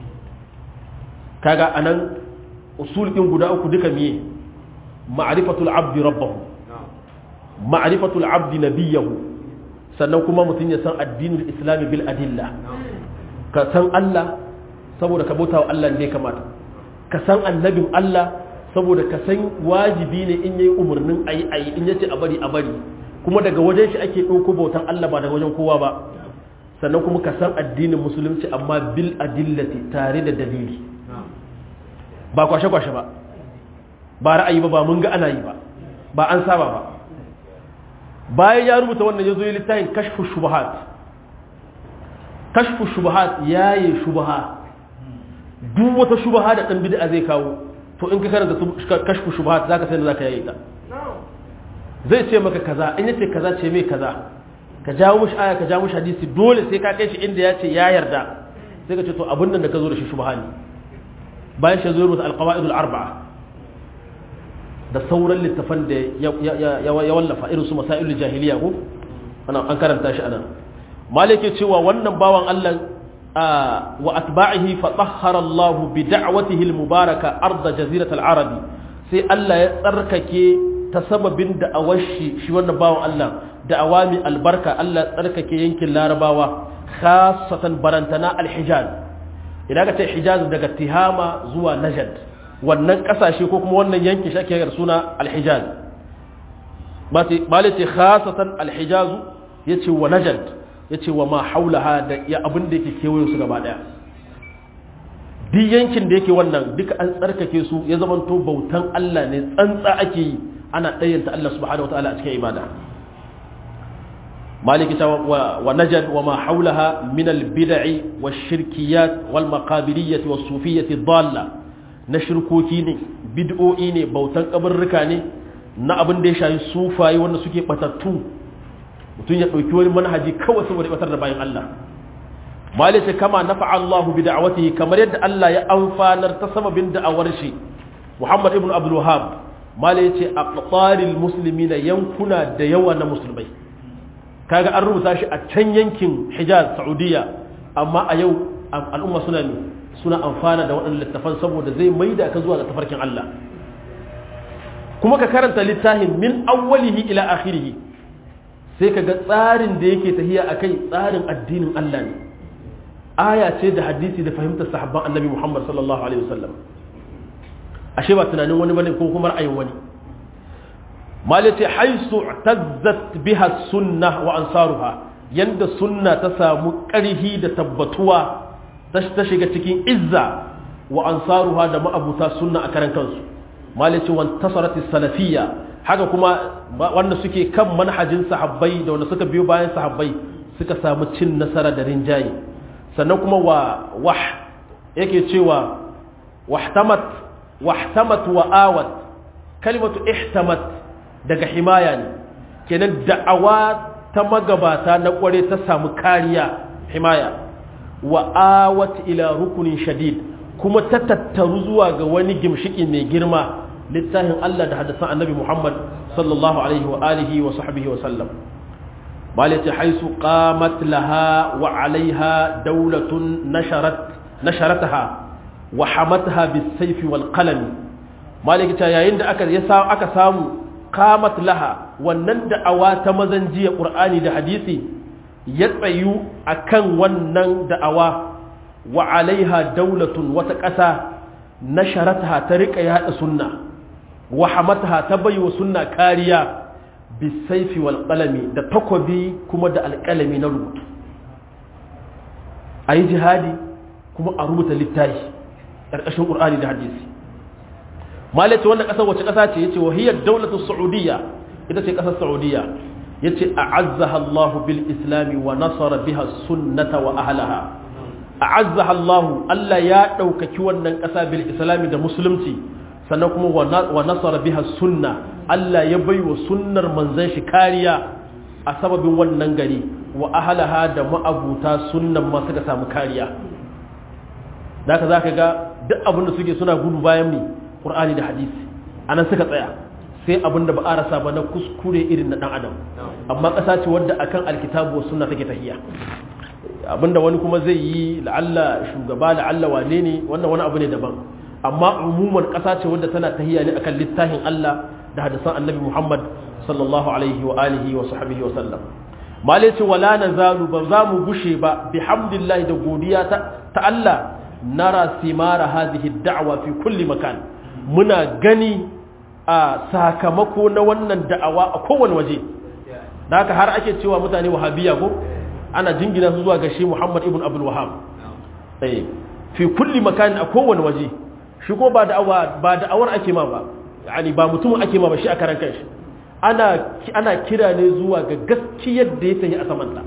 A: kaga anan usul ɗin guda uku duka miye ma'rifatul abdi rabbahu ma'rifatul abdi nabiyahu sannan kuma mutum ya san addinin islami bil adilla ka san Allah saboda ka bauta wa Allah ne kamata ka san annabin Allah saboda ka san wajibi ne in yayi umarnin ayi ayi in yace a bari a bari kuma daga wajen shi ake ɗauko bautan Allah ba daga wajen kowa ba sannan kuma ka san addinin musulunci amma bil adillati tare da dalili ba kwashe-kwashe ba ba ra'ayi ba ba mun ga ana yi ba ba an saba ba bayan ya rubuta wannan ya zo yi littafin kashfu shubahat kashfu shubahat ya yi shubaha duk wata shubaha da ɗan bid'a zai kawo to in ka karanta kashfu shubahat za ka sai da za ka yayi ta zai ce maka kaza in yace kaza ce mai kaza ka jawo mushi aya ka jawo mushi hadisi dole sai ka kai shi inda ya ce ya yarda sai ka ce to abin nan da ka zo da shi shubaha ne bayan shi zo rubuta alqawaidul arba'a da sauran littafan da ya wallafa irin su masailul jahiliya ko ana an karanta shi anan malike cewa wannan bawan Allah wa atba'ihi fa tahhara Allah bi da'watihi al-mubaraka arda jazirat al-arabi sai Allah ya tsarkake ta sababin da awashi shi wannan bawan Allah da awami albarka Allah ya tsarkake yankin larabawa khassatan barantana al-hijaz idan ka ce hijaz daga tihama zuwa najad wannan kasashe ko kuma wannan yankin shi ake suna alhijaz malai ce khasatan alhijazu ya ce wa najad ya ce wa ma haulaha da ya abin da yake kewaye su gaba daya duk yankin da yake wannan duka an tsarkake su ya zamanto bautan Allah ne tsantsa ake yi ana ɗayyanta Allah subhanahu wataala a cikin ibada maliki ta wa najad wa ma haulaha min albid'i wash-shirkiyat wal maqabiriyyah was-sufiyyah dalla na shirkoki ne bid'o'i ne bautan kabarruka ne na abin da ya shayi sufaye wanda suke batattu mutum ya ɗauki wani manhaji kawai saboda batar da bayan Allah malika kama nafa Allah bi da'awatihi kamar yadda Allah ya amfanar ta sababin da'awar shi Muhammad ibn Abdul Wahhab malai yace aqtaril muslimina yankuna da yawa na musulmai kaga an rubuta shi a can yankin Hijaz Saudiya amma a yau al'umma suna ne suna amfana da waɗannan littafan saboda zai maida ka zuwa ga tafarkin Allah kuma ka karanta littafin min awwalihi ila akhirih sai ka ga tsarin da yake tahiya akai tsarin addinin Allah ne aya ce da hadisi da fahimtar sahabban annabi Muhammad sallallahu alaihi wasallam ashe ba tunanin wani bane ko kuma ra'ayin wani malati haisu tazzat biha sunna wa ansaruha yanda sunna ta samu ƙarhi da tabbatuwa ta shiga cikin izza wa ansaruha da ma'abuta sunna a karan kansu malati wan tasarati salafiyya haka kuma wanda suke kan manhajin sahabbai da wanda suka biyo bayan sahabbai suka samu cin nasara da rinjaye sannan kuma wa wah yake cewa wahtamat wahtamat wa awat kalimatu ihtamat daga himaya ne kenan da'awa ta magabata na kware ta samu kariya himaya wa awat ila rukunin shadid kuma ta tattaru zuwa ga wani gimshiki mai girma littafin Allah da hadisan annabi Muhammad sallallahu alaihi wa alihi wa sahbihi wa sallam malati haisu qamat laha wa alaiha dawlatun nasharat nasharataha wa hamatha bis-sayfi wal qalam malaki ta yayin da aka yasa aka samu qamat laha wannan da'awa ta mazan jiya qur'ani da hadisi ya tsayu akan wannan da'awa wa alaiha dawlatun wata ƙasa nasharataha ta rika yada sunna wa hamatha ta baiwa sunna kariya bisaifi wal qalami da takobi kuma da alƙalami na rubutu ayi jihadi kuma a rubuta littafi ƙarƙashin ƙur'ani da hadisi malaci wannan ƙasar wace ƙasa ce yace wahiyar daulatu saudiya ita ce ƙasar saudiya yace a'azzaha Allahu bil islami wa nasara biha sunnata wa ahlaha a'azzaha Allahu Allah ya ɗaukaki wannan ƙasa bil islami da musulunci sannan kuma wa nasara biha sunna Allah ya bai wa sunnar manzan shi kariya a sababin wannan gari wa ahalaha da ma'abuta sunnan ma suka samu kariya da ka za ka ga duk abin da suke suna gudu bayan mi ƙur'ani da hadisi a nan suka tsaya sai abin da ba a rasa ba na kuskure irin na ɗan adam amma ƙasa ce wadda akan alkitabu wa sunna take tahiya abinda wani kuma zai yi la'alla shugaba la'alla wane ne wannan wani abu ne daban amma umuman ƙasa ce wadda tana tahiya ne akan littafin Allah da hadisan annabi Muhammad sallallahu alaihi wa alihi wa sahbihi wa sallam male ce wala nazalu ba za mu gushe ba bihamdillahi da godiya ta ta Allah nara simara hadhihi da'wa fi kulli makan muna gani a sakamako na wannan da'awa a kowane waje da haka har ake cewa mutane wahabiya ko ana jingina su zuwa ga shi Muhammad ibn Abdul Wahhab eh fi kulli makan a kowane waje shi ko ba da'awa ba da'awar ake ma ba yani ba mutum ake ma ba shi a karan kanshi ana ana kira ne zuwa ga gaskiyar da ya tayi a samanta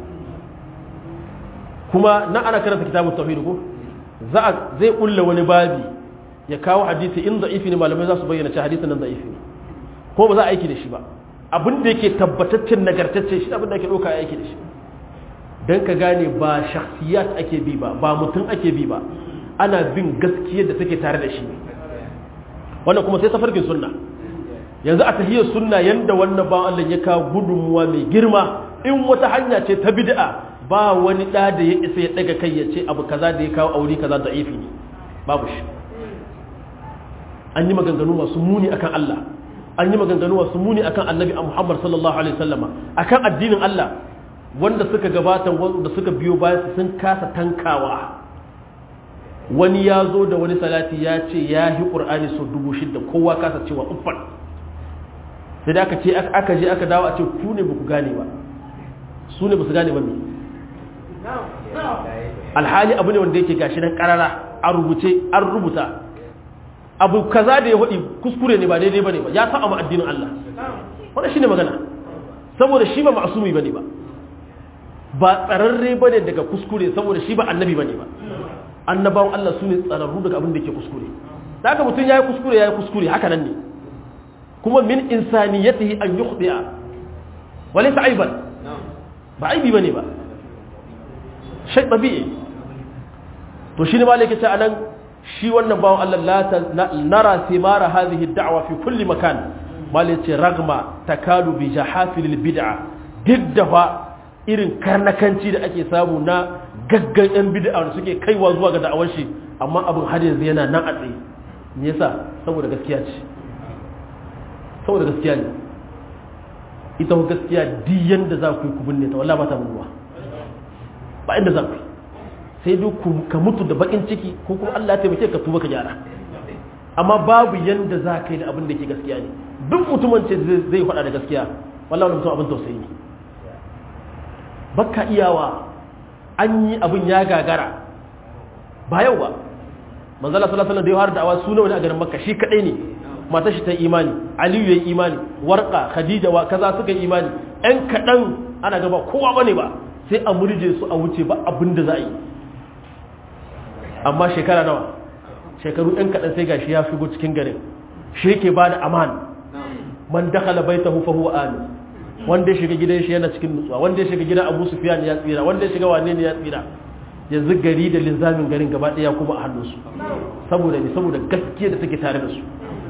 A: kuma na ana karanta kitabut tauhid ko za a zai kulla wani babi ya kawo hadisi in da'ifi ne malamai za su bayyana cewa hadisin nan da'ifi ne ko ba za a aiki da shi ba abin da yake tabbataccen nagartacce shi abin da ake ɗauka aiki da shi don ka gane ba shakhsiyat ake bi ba ba mutum ake bi ba ana bin gaskiyar da take tare da shi wannan kuma sai tafarkin sunna yanzu a tahiyar sunna yanda wannan ba Allah ya kawo gudunmuwa mai girma in wata hanya ce ta bid'a ba wani da da ya isa ya daga kai ya ce abu kaza da ya kawo aure kaza da ifi ne babu shi an yi maganganu masu muni akan Allah an yi maganganu masu muni akan annabi Muhammad sallallahu alaihi wasallama akan addinin Allah wanda suka gabata wanda suka biyo bayan sun kasa tankawa wani ya zo da wani salati ya ce ya yi ƙur'ani sau dubu shida kowa kasa cewa uffan sai da aka ce aka je aka dawo a ce ku ne ba ku gane ba su ne ba su gane ba me alhali abu ne wanda yake gashi nan karara a rubuce an rubuta abu kaza da ya faɗi kuskure ne ba daidai ba ne ba ya saba ma addinin Allah wannan shine magana saboda shi ba ma'asumi bane ba ba tsararre bane daga kuskure saboda shi ba annabi bane ba annabawan Allah su ne tsararru daga abin da ke kuskure da haka mutum ya yi kuskure ya yi kuskure haka nan ne kuma min insaniyatihi an yukhdi'a walaysa aiban ba aibi bane ba shay tabi'i to shine malai yake ce anan shi wannan bawon Allah la nara simara hadhihi ad-da'wa fi kulli makan malai ce ragma takadu bi jahafil bid'a diddafa irin karnakanci da ake samu na gaggan yan bid'a da suke kaiwa zuwa ga da'awar shi amma abin har yanzu yana nan a tsaye me yasa saboda gaskiya ce saboda gaskiya ne ita gaskiya duk yanda za ku yi ku binne ta wallahi ba ta mutuwa ba inda za ku yi sai dai ka mutu da bakin ciki ko kuma Allah ya taimake ka tuba ka gyara amma babu yanda za ka yi da abin da ke gaskiya ne duk mutumin ce zai faɗa da gaskiya wallahi wani mutum abin tausayi ne baka iyawa an yi abin ya gagara ba yau ba manzala sallallahu alaihi wasallam da ya har da'awa suna wani a garin makka shi kadai ne matar shi ta imani aliyu yayi imani warqa khadija wa kaza suka yi imani ɗan kaɗan ana gaba kowa bane ba sai a murje su a wuce ba abin da za a yi amma shekara nawa shekaru ɗan kaɗan sai gashi ya shigo cikin garin shi yake ba da aman man dakhala baitahu fa huwa amin wanda ya shiga gidan shi yana cikin nutsuwa wanda ya shiga gidan Abu Sufyan ya tsira wanda ya shiga wane ne ya tsira yanzu gari da linzamin garin gaba ɗaya kuma a hannunsu saboda ne saboda gaskiya da take tare da su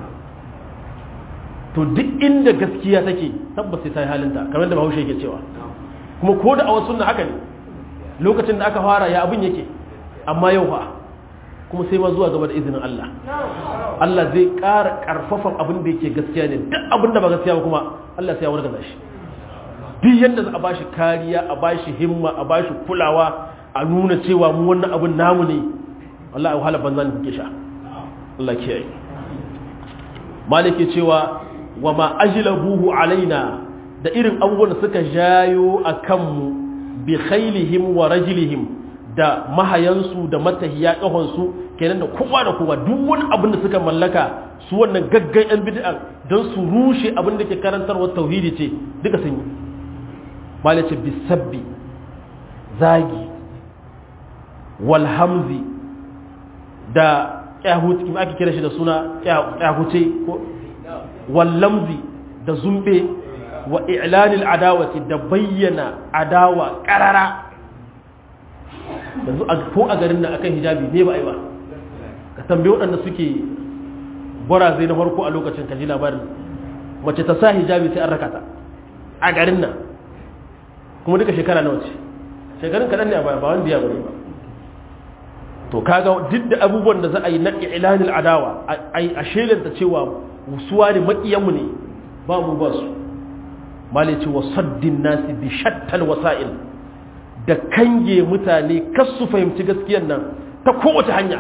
A: to duk inda gaskiya take tabbas sai ta yi halinta kamar da Bahaushe yake cewa kuma ko da a wasu sunna haka ne lokacin da aka fara ya abin yake amma yau fa kuma sai ma zuwa gaba da izinin Allah Allah zai ƙara ƙarfafan abin da yake gaskiya ne duk abin da ba gaskiya ba kuma Allah sai ya wargaza shi duk yadda za a ba shi kariya a ba shi himma a ba shi kulawa a nuna cewa mu wannan abin namu ne wallahi wahala banza ne kuke sha Allah kiyaye malike cewa wa ma ajlabuhu alaina da irin abubuwan da suka jayo a kanmu bi khailihim wa rajlihim da mahayansu da matahiya kahonsu kenan da kowa da kowa duk wani abin da suka mallaka su wannan gaggan yan bid'a don su rushe abin da ke karantarwa tauhidi ce duka sun yi malace bisabbi zagi walhamzi da kyahuti kuma ake kira shi da suna kyahuce ko wallamzi da zumbe wa i'lanil adawati da bayyana adawa karara yanzu ko a garin nan akan hijabi ne ba a yi ba ka tambayi waɗanda suke zai na farko a lokacin kaji labarin mace ta sa hijabi sai an raka ta a garin nan kuma duka shekara nawa ce shekarun kaɗan ne a baya ba wanda ya bane ba to kaga duk da abubuwan da za a yi na ilanil adawa a shelanta cewa suwa ne maƙiyanmu ne ba mu ba su malice wa saddin nasi bi shattal wasa'il da kange mutane kas su fahimci gaskiyan nan ta kowace hanya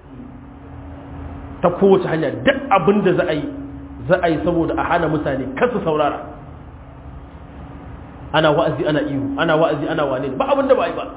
A: ta kowace hanya duk abin da za a yi za a yi saboda a hana mutane kas su saurara ana wa'azi ana ihu ana wa'azi ana wane ba abin da ba a yi ba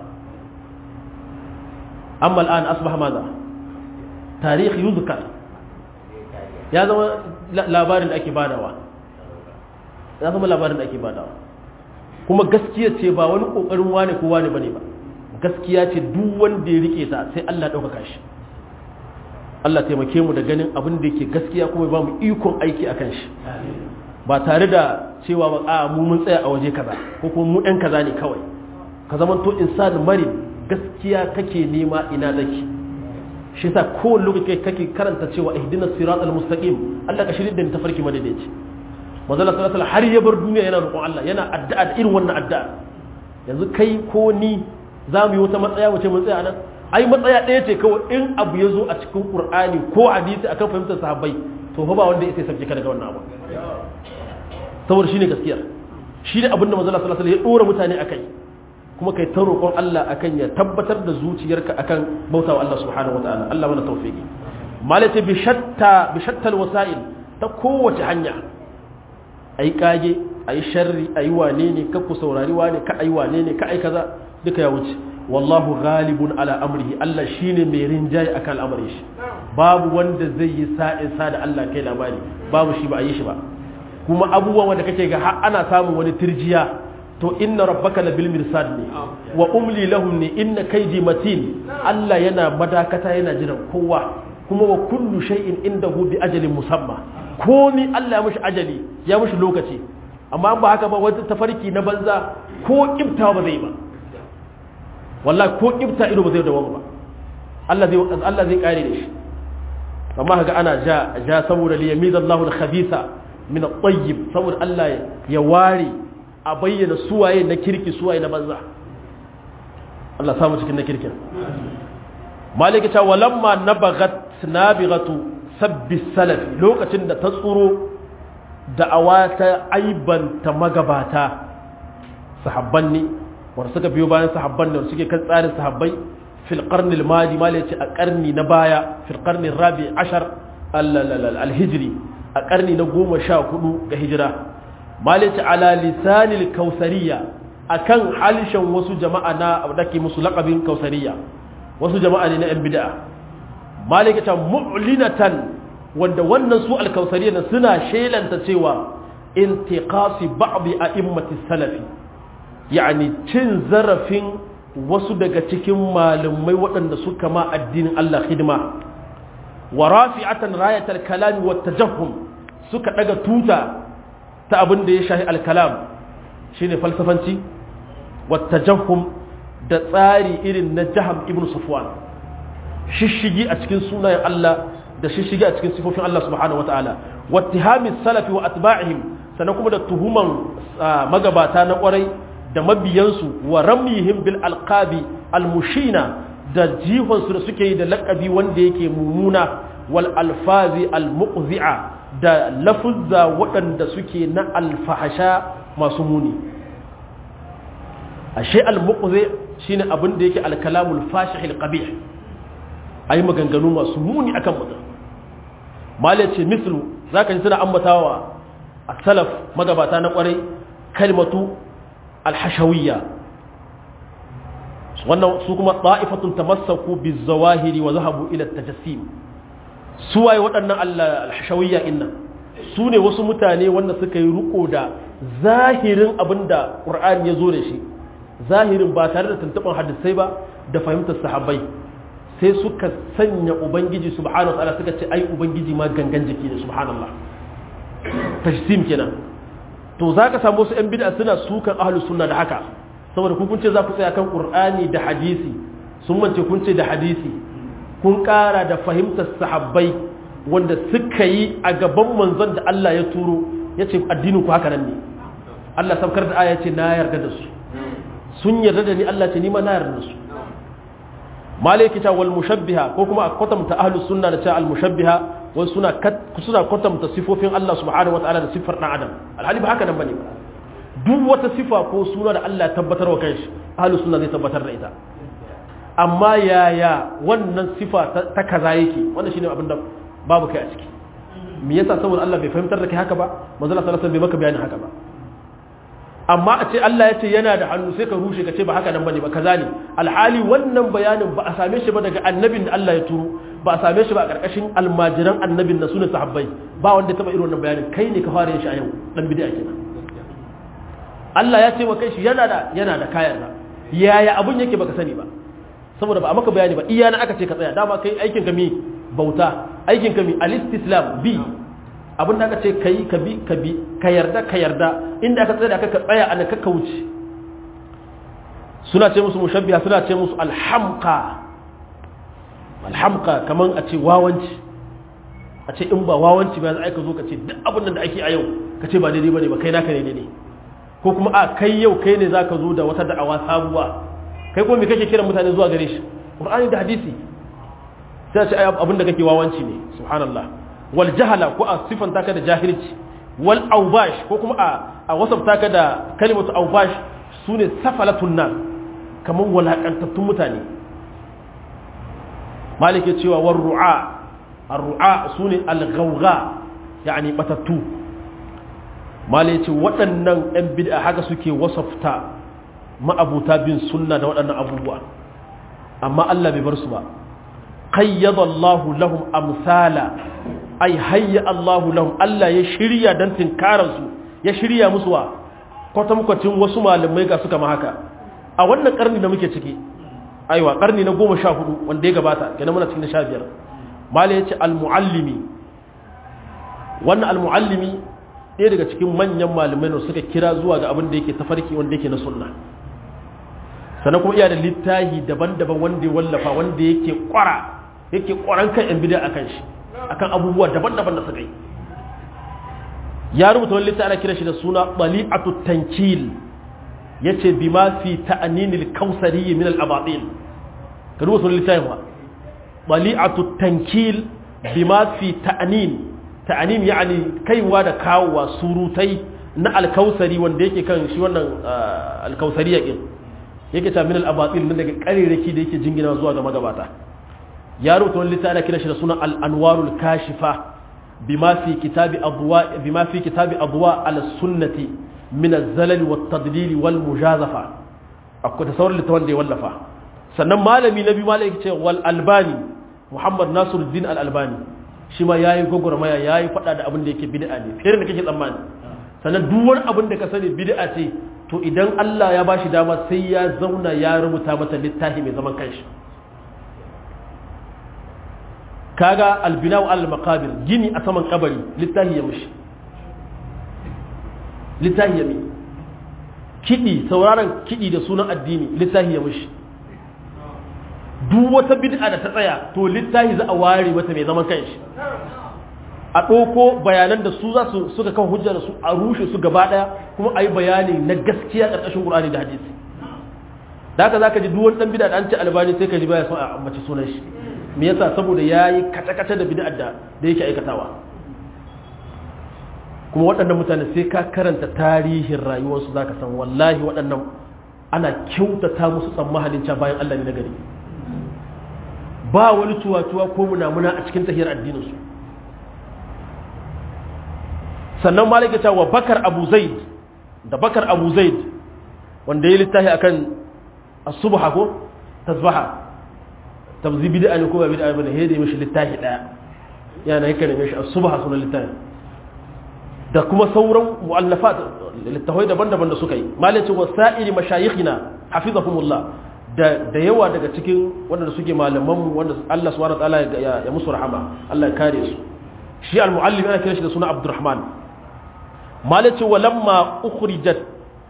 A: amma al'an asbaha maza tarihi yuzkar ya zama labarin da ake badawa ya zama labarin da ake badawa kuma gaskiya ce ba wani kokarin wane ko wane bane ba gaskiya ce duk wanda ya rike ta sai Allah ɗaukaka shi Allah taimake mu da ganin abin da yake gaskiya kuma ba mu ikon aiki akan shi ba tare da cewa ba a mu mun tsaya a waje kaza ko kuma mu ɗan kaza ne kawai ka zama to insan mari gaskiya kake nema ina zaki shi yasa kowane lokaci kake karanta cewa ihdinas siratal mustaqim Allah ka shirye da ni tafarki madaidaici manzo Allah sallallahu alaihi har ya bar duniya yana roƙon Allah yana addu'a da irin wannan addu'a yanzu kai ko ni za mu yi wata matsaya wace mun tsaya nan ai matsaya ɗaya ce kawai in abu ya zo a cikin Qur'ani ko hadisi akan fahimtar sahabbai to fa ba wanda ya sai sabke ka daga wannan abu saboda shine gaskiya shine abin da manzo Allah sallallahu alaihi ya dora mutane akai kuma kai ta roƙon Allah akan ya tabbatar da zuciyarka akan bautawa Allah subhanahu wataala Allah mana tawfiki malati bi shatta bi shattal wasa'il ta kowace hanya ayi kage ayi sharri ayi wane ne ka ku saurari wane ka ayi wane ne ka ayi kaza duka ya wuce wallahu ghalibun ala amrihi Allah shine mai rinjaye akan al'amarin shi babu wanda zai yi sa'in sa da Allah kai labari babu shi ba a yi shi ba kuma abubuwan wanda kake ga har ana samun wani tirjiya to inna rabbaka labil mirsad ne wa umli lahum ne inna kaydi matin Allah yana madakata yana jiran kowa kuma wa kullu shay'in indahu bi ajalin musamma komi Allah ya mushi ajali ya mushi lokaci amma ba haka ba wata tafarki na banza ko kibta ba zai ba wallahi ko kibta ido ba zai dawo ba Allah zai Allah zai kare da shi amma haka ana ja ja saboda li yamizallahu al-khabitha min at-tayyib saboda Allah ya ware a bayyana suwaye na kirki suwaye na banza Allah samu cikin na kirkin maliki ta walamma nabagat nabighatu sabbi salaf lokacin da ta tsuro da'awa ta aibanta magabata sahabban ne wanda suka biyo bayan sahabban ne suke kan tsarin sahabbai fil qarni al madi maliki a karni na baya fil qarni rabi ashar al hijri a karni na goma sha hudu ga hijira malici ala lisanil kausariya akan halishan wasu jama'a na da ke musu laƙabin kausariya wasu jama'a ne na yan bid'a maliki ta mu'linatan wanda wannan su alkausariya na suna shelanta cewa intiqasi ba'dhi a'immati salafi yani cin zarafin wasu daga cikin malumai waɗanda suka ma addinin Allah hidima wa rafi'atan rayatal kalami wat tajahhum suka daga tuta ta abin da ya shahi alkalam shi ne falsafanci wata jahum da tsari irin na jaham ibn safwan shishigi a cikin sunayen Allah da shishigi a cikin sifofin Allah subhanahu wa ta'ala wattihamis salafi wa atba'ihim sannan kuma da tuhuman magabata na kwarai da mabiyansu wa ramyihim bil alqabi almushina da jifansu da suke yi da laƙabi wanda yake mummuna wal alfazi almuqzi'a da lafuzza waɗanda suke na alfahasha masu muni ashe al-muqzi shine abin da yake al-kalamul fashih al-qabih ayi maganganu masu muni akan mutum mala ce mislu zaka ji suna ambatawa as-salaf magabata na kwarai kalmatu al-hashawiyya wannan su kuma ta'ifatun tamassaku biz-zawahiri wa zahabu ila at-tajassim su waye waɗannan alhashawiyya inna su ne wasu mutane wanda suka yi riko da zahirin abin da ƙur'ani ya zo da shi zahirin ba tare da tuntuɓar hadisai ba da fahimtar sahabbai sai suka sanya ubangiji subhanahu ta'ala suka ce ai ubangiji ma gangan jiki ne subhanallah tashsim kenan to zaka samu su yan bid'a suna sukan ahlus sunna da haka saboda ku kun ce za ku tsaya kan qur'ani da hadisi sun mance kun ce da hadisi kun ƙara da fahimtar sahabbai wanda suka yi a gaban manzon da Allah ya turo ya ce addinin ku haka nan ne Allah saukar da aya ce na yarda da su sun yarda da ni Allah ce ni ma na yarda da su malaki ta wal mushabbiha ko kuma a kwatanta ahlus sunna da ta al mushabbiha wai suna suna kwatanta sifofin Allah subhanahu wataala da sifar dan adam alhali ba haka nan bane duk wata sifa ko suna da Allah ya tabbatar wa kanshi ahlus sunna zai tabbatar da ita amma yaya wannan sifa ta kaza yake wannan shine abin da babu kai a ciki me yasa saboda Allah bai fahimtar da kai haka ba manzo Allah sallallahu alaihi wasallam bai maka bayanin haka ba amma a ce Allah ya ce yana da hannu sai ka rushe ka ce ba haka nan bane ba kaza ne alhali wannan bayanin ba a same shi ba daga annabin da Allah ya turo ba a same shi ba a karkashin almajiran annabin na sunan sahabbai ba wanda ya taba irin wannan bayanin kai ne ka fara yin shi a yau dan bid'a kenan Allah ya ce wa kai shi yana da yana da kayan da yaya abun yake baka sani ba saboda ba a maka bayani ba iya na aka ce ka tsaya dama kai aikin ka mi bauta aikin ka mi al-istislam bi abin da aka ce kai ka bi ka bi ka yarda ka yarda inda aka tsaya da aka tsaya ana ka kauce suna ce musu mushabbiha suna ce musu alhamqa alhamqa kaman a ce wawanci a ce in ba wawanci ba za ka zo ka ce duk abin da ake a yau ka ce ba daidai bane ba kai naka ne daidai ko kuma a kai yau kai ne zaka zo da wata da'awa sabuwa kai kuma me kake kiran mutane zuwa gare shi qur'ani da hadisi sai ce abin da kake wawanci ne subhanallah wal jahala ko a sifanta ka da jahilci wal awbash ko kuma a a wasafta ka da kalimatu awbash sune safalatun nas kamar walakantattun mutane malik ya cewa war ru'a ar-ru'a sune al-ghawgha yani batattu malik ya ce waɗannan ɗan bid'a haka suke wasafta ma'abuta bin sunna da waɗannan abubuwa amma Allah bai bar su ba qayyada Allahu lahum amsala ay hayya Allahu lahum Allah ya shirya dan tinkarar su ya shirya musu wa kwatankwacin wasu malamai ga suka ma haka a wannan karni da muke ciki aiwa karni na goma sha hudu wanda ya gabata kenan muna cikin sha biyar mala ya ce al-muallimi wannan al-muallimi ɗaya daga cikin manyan malamai da suka kira zuwa ga abin da yake tafarki wanda yake na sunna sannan kuma iya da littahi daban-daban wanda ya wallafa wanda yake kwara yake kwaran kan yan bid'a akan shi akan abubuwa daban-daban da suka yi ya rubuta wani littafi ana kira shi da suna bali'atu tankil yace bima fi ta'ninil kausari min al-abatil ka rubuta wani littafi wa bali'atu tankil bima fi ta'nin ta'nin yani kaiwa da kawowa surutai na al-kausari wanda yake kan shi wannan al-kausari yake yake ta min al-abatil nan daga kariraki da yake jingina zuwa ga magabata ya rubuta wani littafi ana kira shi da suna al-anwarul kashifa بما في كتاب أضواء بما في كتاب أضواء على السنة من الزلل والتضليل والمجازفة أكو تصور لتوان دي ولفا sannan malami na biyu malami ce wal albani muhammad nasiruddin al albani shi ma yayi gogormaya yayi fada da abin da yake bid'a ne fiye da kake tsammani sannan duk wani abin da ka sani bid'a ce to idan Allah ya bashi dama sai ya zauna ya rubuta mata littafi mai zaman kanshi kaga albinaw al maqabir gini a saman kabari littahi ya mishi littahi ya mi kidi sauraron kidi da sunan addini littahi ya mishi duk wata bid'a da ta tsaya to littahi za a ware mata mai zaman kanshi a ɗauko bayanan da su za su suka kan hujja da su a rushe su gaba ɗaya kuma a yi bayani na gaskiya ƙarƙashin ƙur'ani da hadisi da haka za ka ji duk wani ɗan bid'a da an ce albani sai ka ji baya son a ambaci sunan shi me yasa saboda yayi kata-kata da bid'ar da da yake aikatawa kuma waɗannan mutane sai ka karanta tarihin rayuwarsu zaka san wallahi waɗannan ana kyautata musu tsammanin ca bayan Allah ne na gari ba wani tuwa-tuwa ko munamuna a cikin tahiyar addinin su sannan malaka ta wa bakar abu zaid da bakar abu zaid wanda ya littafi akan as-subha ko tasbaha tabzi bid'a ne ko ba bid'a bane hede mishi littafi daya yana yake da mishi as-subha sunan littafi da kuma sauran mu'allafat littafai daban-daban da suka yi malaci wa sa'iri mashayikhina hafizahumullah da da yawa daga cikin wanda suke malaman mu wanda Allah subhanahu wa ta'ala ya musu rahama Allah ya kare su shi al-muallim ana kira shi da suna Abdurrahman malaci wa lamma ukhrijat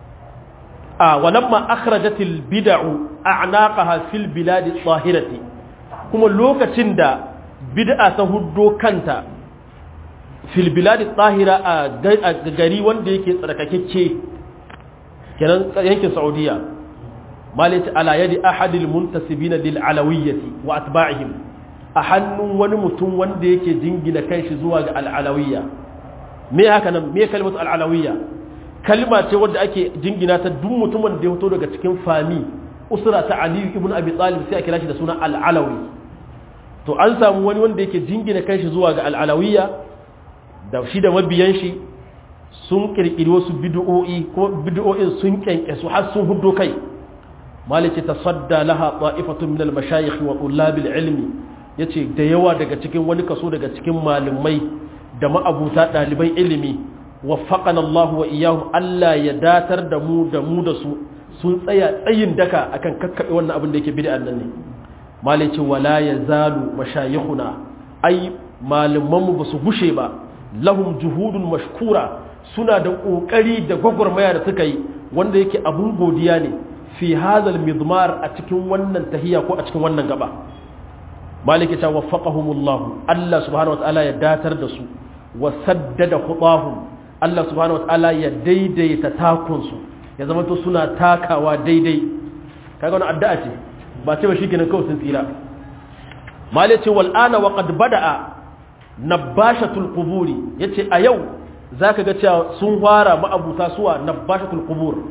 A: a wa lamma akhrajat al-bid'u a'naqaha fil bilad adh-dhahirati kuma lokacin da bid'a ta huddo kanta fil bilad tsahira a gari wanda yake tsarkakekke kenan yankin saudiya malati ala yadi ahadil muntasibina lil alawiyyati wa atba'ihim a hannun wani mutum wanda yake jingina kanshi zuwa ga al alawiyya me haka nan me kalmatu al alawiyya kalma ce wadda ake jingina ta duk mutumin da ya fito daga cikin fami usra ta ali ibn abi talib sai a kira shi da suna al alawi to an samu wani wanda yake jingina kanshi zuwa ga al alawiyya da shi da mabiyan shi sun kirkiri wasu bid'o'i ko bid'o'in sun kyanke su har sun huddo kai maliki tasadda laha ta'ifatun min al-mashayikh wa tullab al-ilm yace da yawa daga cikin wani kaso daga cikin malamai da ma'abuta daliban ilimi waffaqana Allah wa iyyahum Allah ya datar da mu da mu da su sun tsaya tsayin daka akan kakkabe wannan abin da yake bid'an nan ne maliki wala yazalu mashayikhuna ai malaman mu basu gushe ba lahum juhudun mashkura suna da ƙoƙari da gwagwarmaya da suka yi wanda yake abun godiya ne fi hazal midmar a cikin wannan tahiya ko a cikin wannan gaba maliki ta waffaqahumullahu Allah subhanahu wataala ya datar da su wa saddada khutahum Allah subhanahu wataala ya daidaita takun su ya zama to suna takawa daidai kaga wannan addu'a ce ba ce ba shikenan kawai sun tsira maliki wal ana wa qad bada'a nabbashatul quburi yace a yau zaka ga cewa sun fara ma'abuta suwa nabbashatul qubur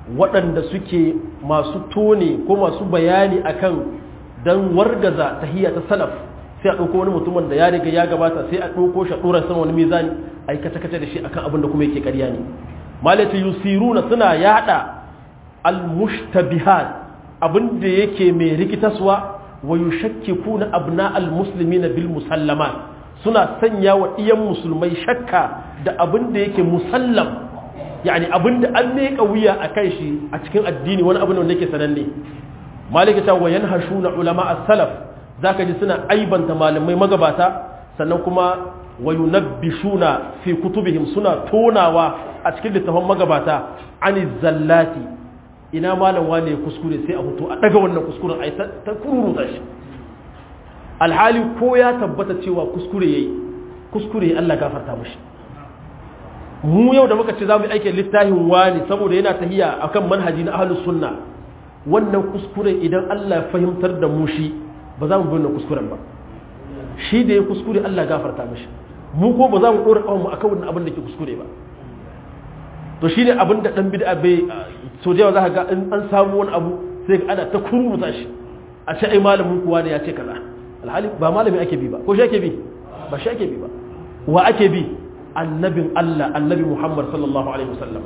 A: waɗanda suke masu tone ko masu bayani akan dan wargaza tahiyya ta salaf sai a ɗauko wani mutumin da ya riga ya gabata sai a ɗauko shi a ɗora sama wani mizani a yi kace-kace da shi akan abin da kuma yake ƙarya ne malati yusiruna suna yada al-mushtabihat abin da yake mai rikitaswa wa yushakkikuna abna al-muslimina bil musallamat suna sanya wa iyan musulmai shakka da abin da yake musallam yani abin da an meka wuya a kan shi a cikin addini wani abin da yake sananne malika ta wayan hashuna ulama as-salaf zaka ji suna aibanta malamai magabata sannan kuma wayunabbishuna fi kutubihim suna tonawa a cikin littafin magabata ani zallati ina malam wane kuskure sai a hutu a daga wannan kuskuren ai ta kururuta shi alhali ko ya tabbata cewa kuskure yayi kuskure Allah gafarta mishi mu yau da muka ce za mu yi aikin littafin wani saboda yana tahiya akan manhaji na ahlus sunna wannan kuskure idan Allah ya fahimtar da mu shi ba za mu bi wannan kuskuren ba shi da ya kuskure Allah gafarta mishi mu ko ba za mu dora kawai mu akan wannan abin da ke kuskure ba to shine abin da dan bid'a bai so da yawa za ka ga in an samu wani abu sai ga ana ta kururuta shi a ce ai malamin kuwa ne ya ce kaza alhali ba malami ake bi ba ko shi ake bi ba shi ake bi ba wa ake bi annabin Allah annabi Muhammad sallallahu alaihi wasallam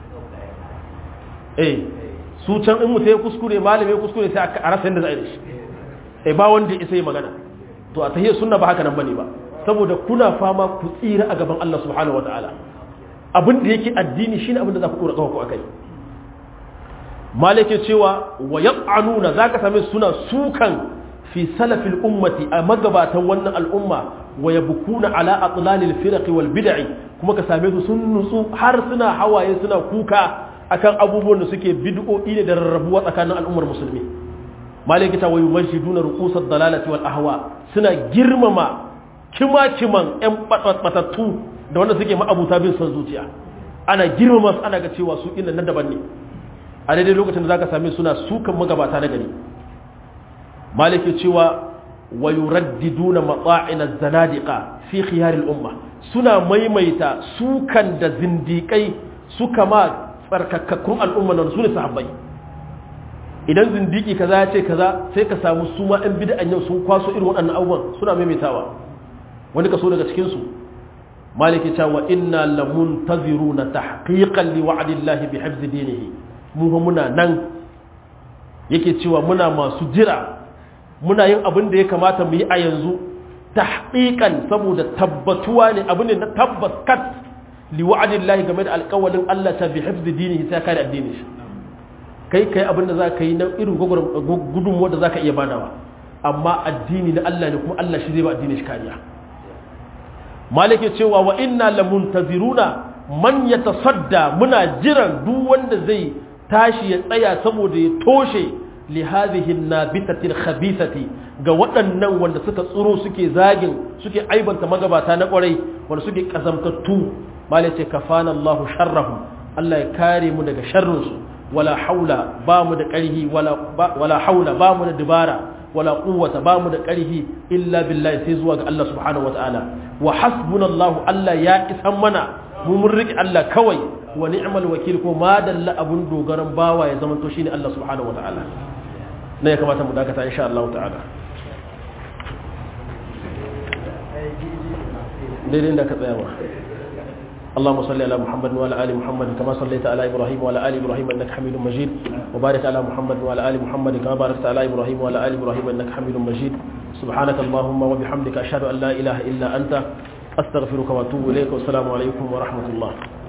A: eh su can in mutai kuskure malami kuskure sai a rasa yadda za a yi da shi eh ba wanda isa yi magana to a tahiyar sunna ba haka nan bane ba saboda kuna fama ku tsira a gaban Allah subhanahu wataala abin da yake addini shine abin da za ku dora kawo ku akai malike cewa wa yaqanuna zaka same suna sukan fi salafil ummati a magabatan wannan al'umma wa yabkuna ala atlalil firaq wal bid'i kuma ka same su sun nutsu har suna hawaye suna kuka akan abubuwan da suke bid'o'i ne da rarrabuwa tsakanin al'ummar musulmi malike ta wayu masjiduna ruqusad dalalati wal ahwa suna girmama kima-kiman 'yan batattu da wanda suke ma'abuta bin son zuciya ana girmama su ana ga cewa su inda na daban ne a daidai lokacin da za ka same suna sukan magabata na gari maliki cewa wa yuraddiduna matsa'ina zanadiqa fi khiyaril umma suna maimaita sukan da zindikai suka ma tsarkakakkun al'umma nan sune sahabbai idan zindiki kaza ya ce kaza sai ka samu su ma ɗan bid'an yau sun kwaso irin waɗannan abubuwan suna maimaitawa wani kaso daga cikin su maliki cewa inna lamuntaziruna tahqiqan li wa'dillahi bi hifzi dinihi mu muna nan yake cewa muna masu jira muna yin abin da ya kamata mu yi a yanzu tahqiqan saboda tabbatuwa ne abin ne na tabbas kat li wa'dillahi game da alƙawalin Allah ta bi hifzi dinihi sai kare addinin shi kai kai abin da zaka yi na irin gudunmuwa da zaka iya badawa amma addini na Allah ne kuma Allah shi zai ba addinin shi kariya malike cewa wa inna lamuntaziruna man yatasadda muna jiran duk wanda zai tashi ya tsaya saboda ya toshe li hadhihi nabitati khabithati ga waɗannan wanda suka tsuro suke zagin suke aibanta magabata na kwarai wanda suke kazamtattu malike kafana Allah sharrahum Allah ya kare mu daga sharrin su wala haula ba mu da ƙarhi wala wala haula ba mu da dubara wala quwwata ba mu da ƙarhi illa billahi sai zuwa ga Allah subhanahu wataala wa hasbunallahu Allah ya isan mana mu mun riƙe Allah kawai wa ni'mal wakil ko ma dalla abun dogaran bawa ya zama to shine Allah subhanahu wataala ne ya kamata mu dakata insha Allah ta'ala daidai da ka tsaya ba اللهم صل على محمد وعلى ال محمد كما صليت على ابراهيم وعلى ال ابراهيم انك حميد مجيد وبارك على محمد وعلى ال محمد كما باركت على ابراهيم وعلى ال ابراهيم انك حميد مجيد سبحانك اللهم وبحمدك اشهد ان لا اله الا انت استغفرك واتوب اليك والسلام عليكم ورحمه الله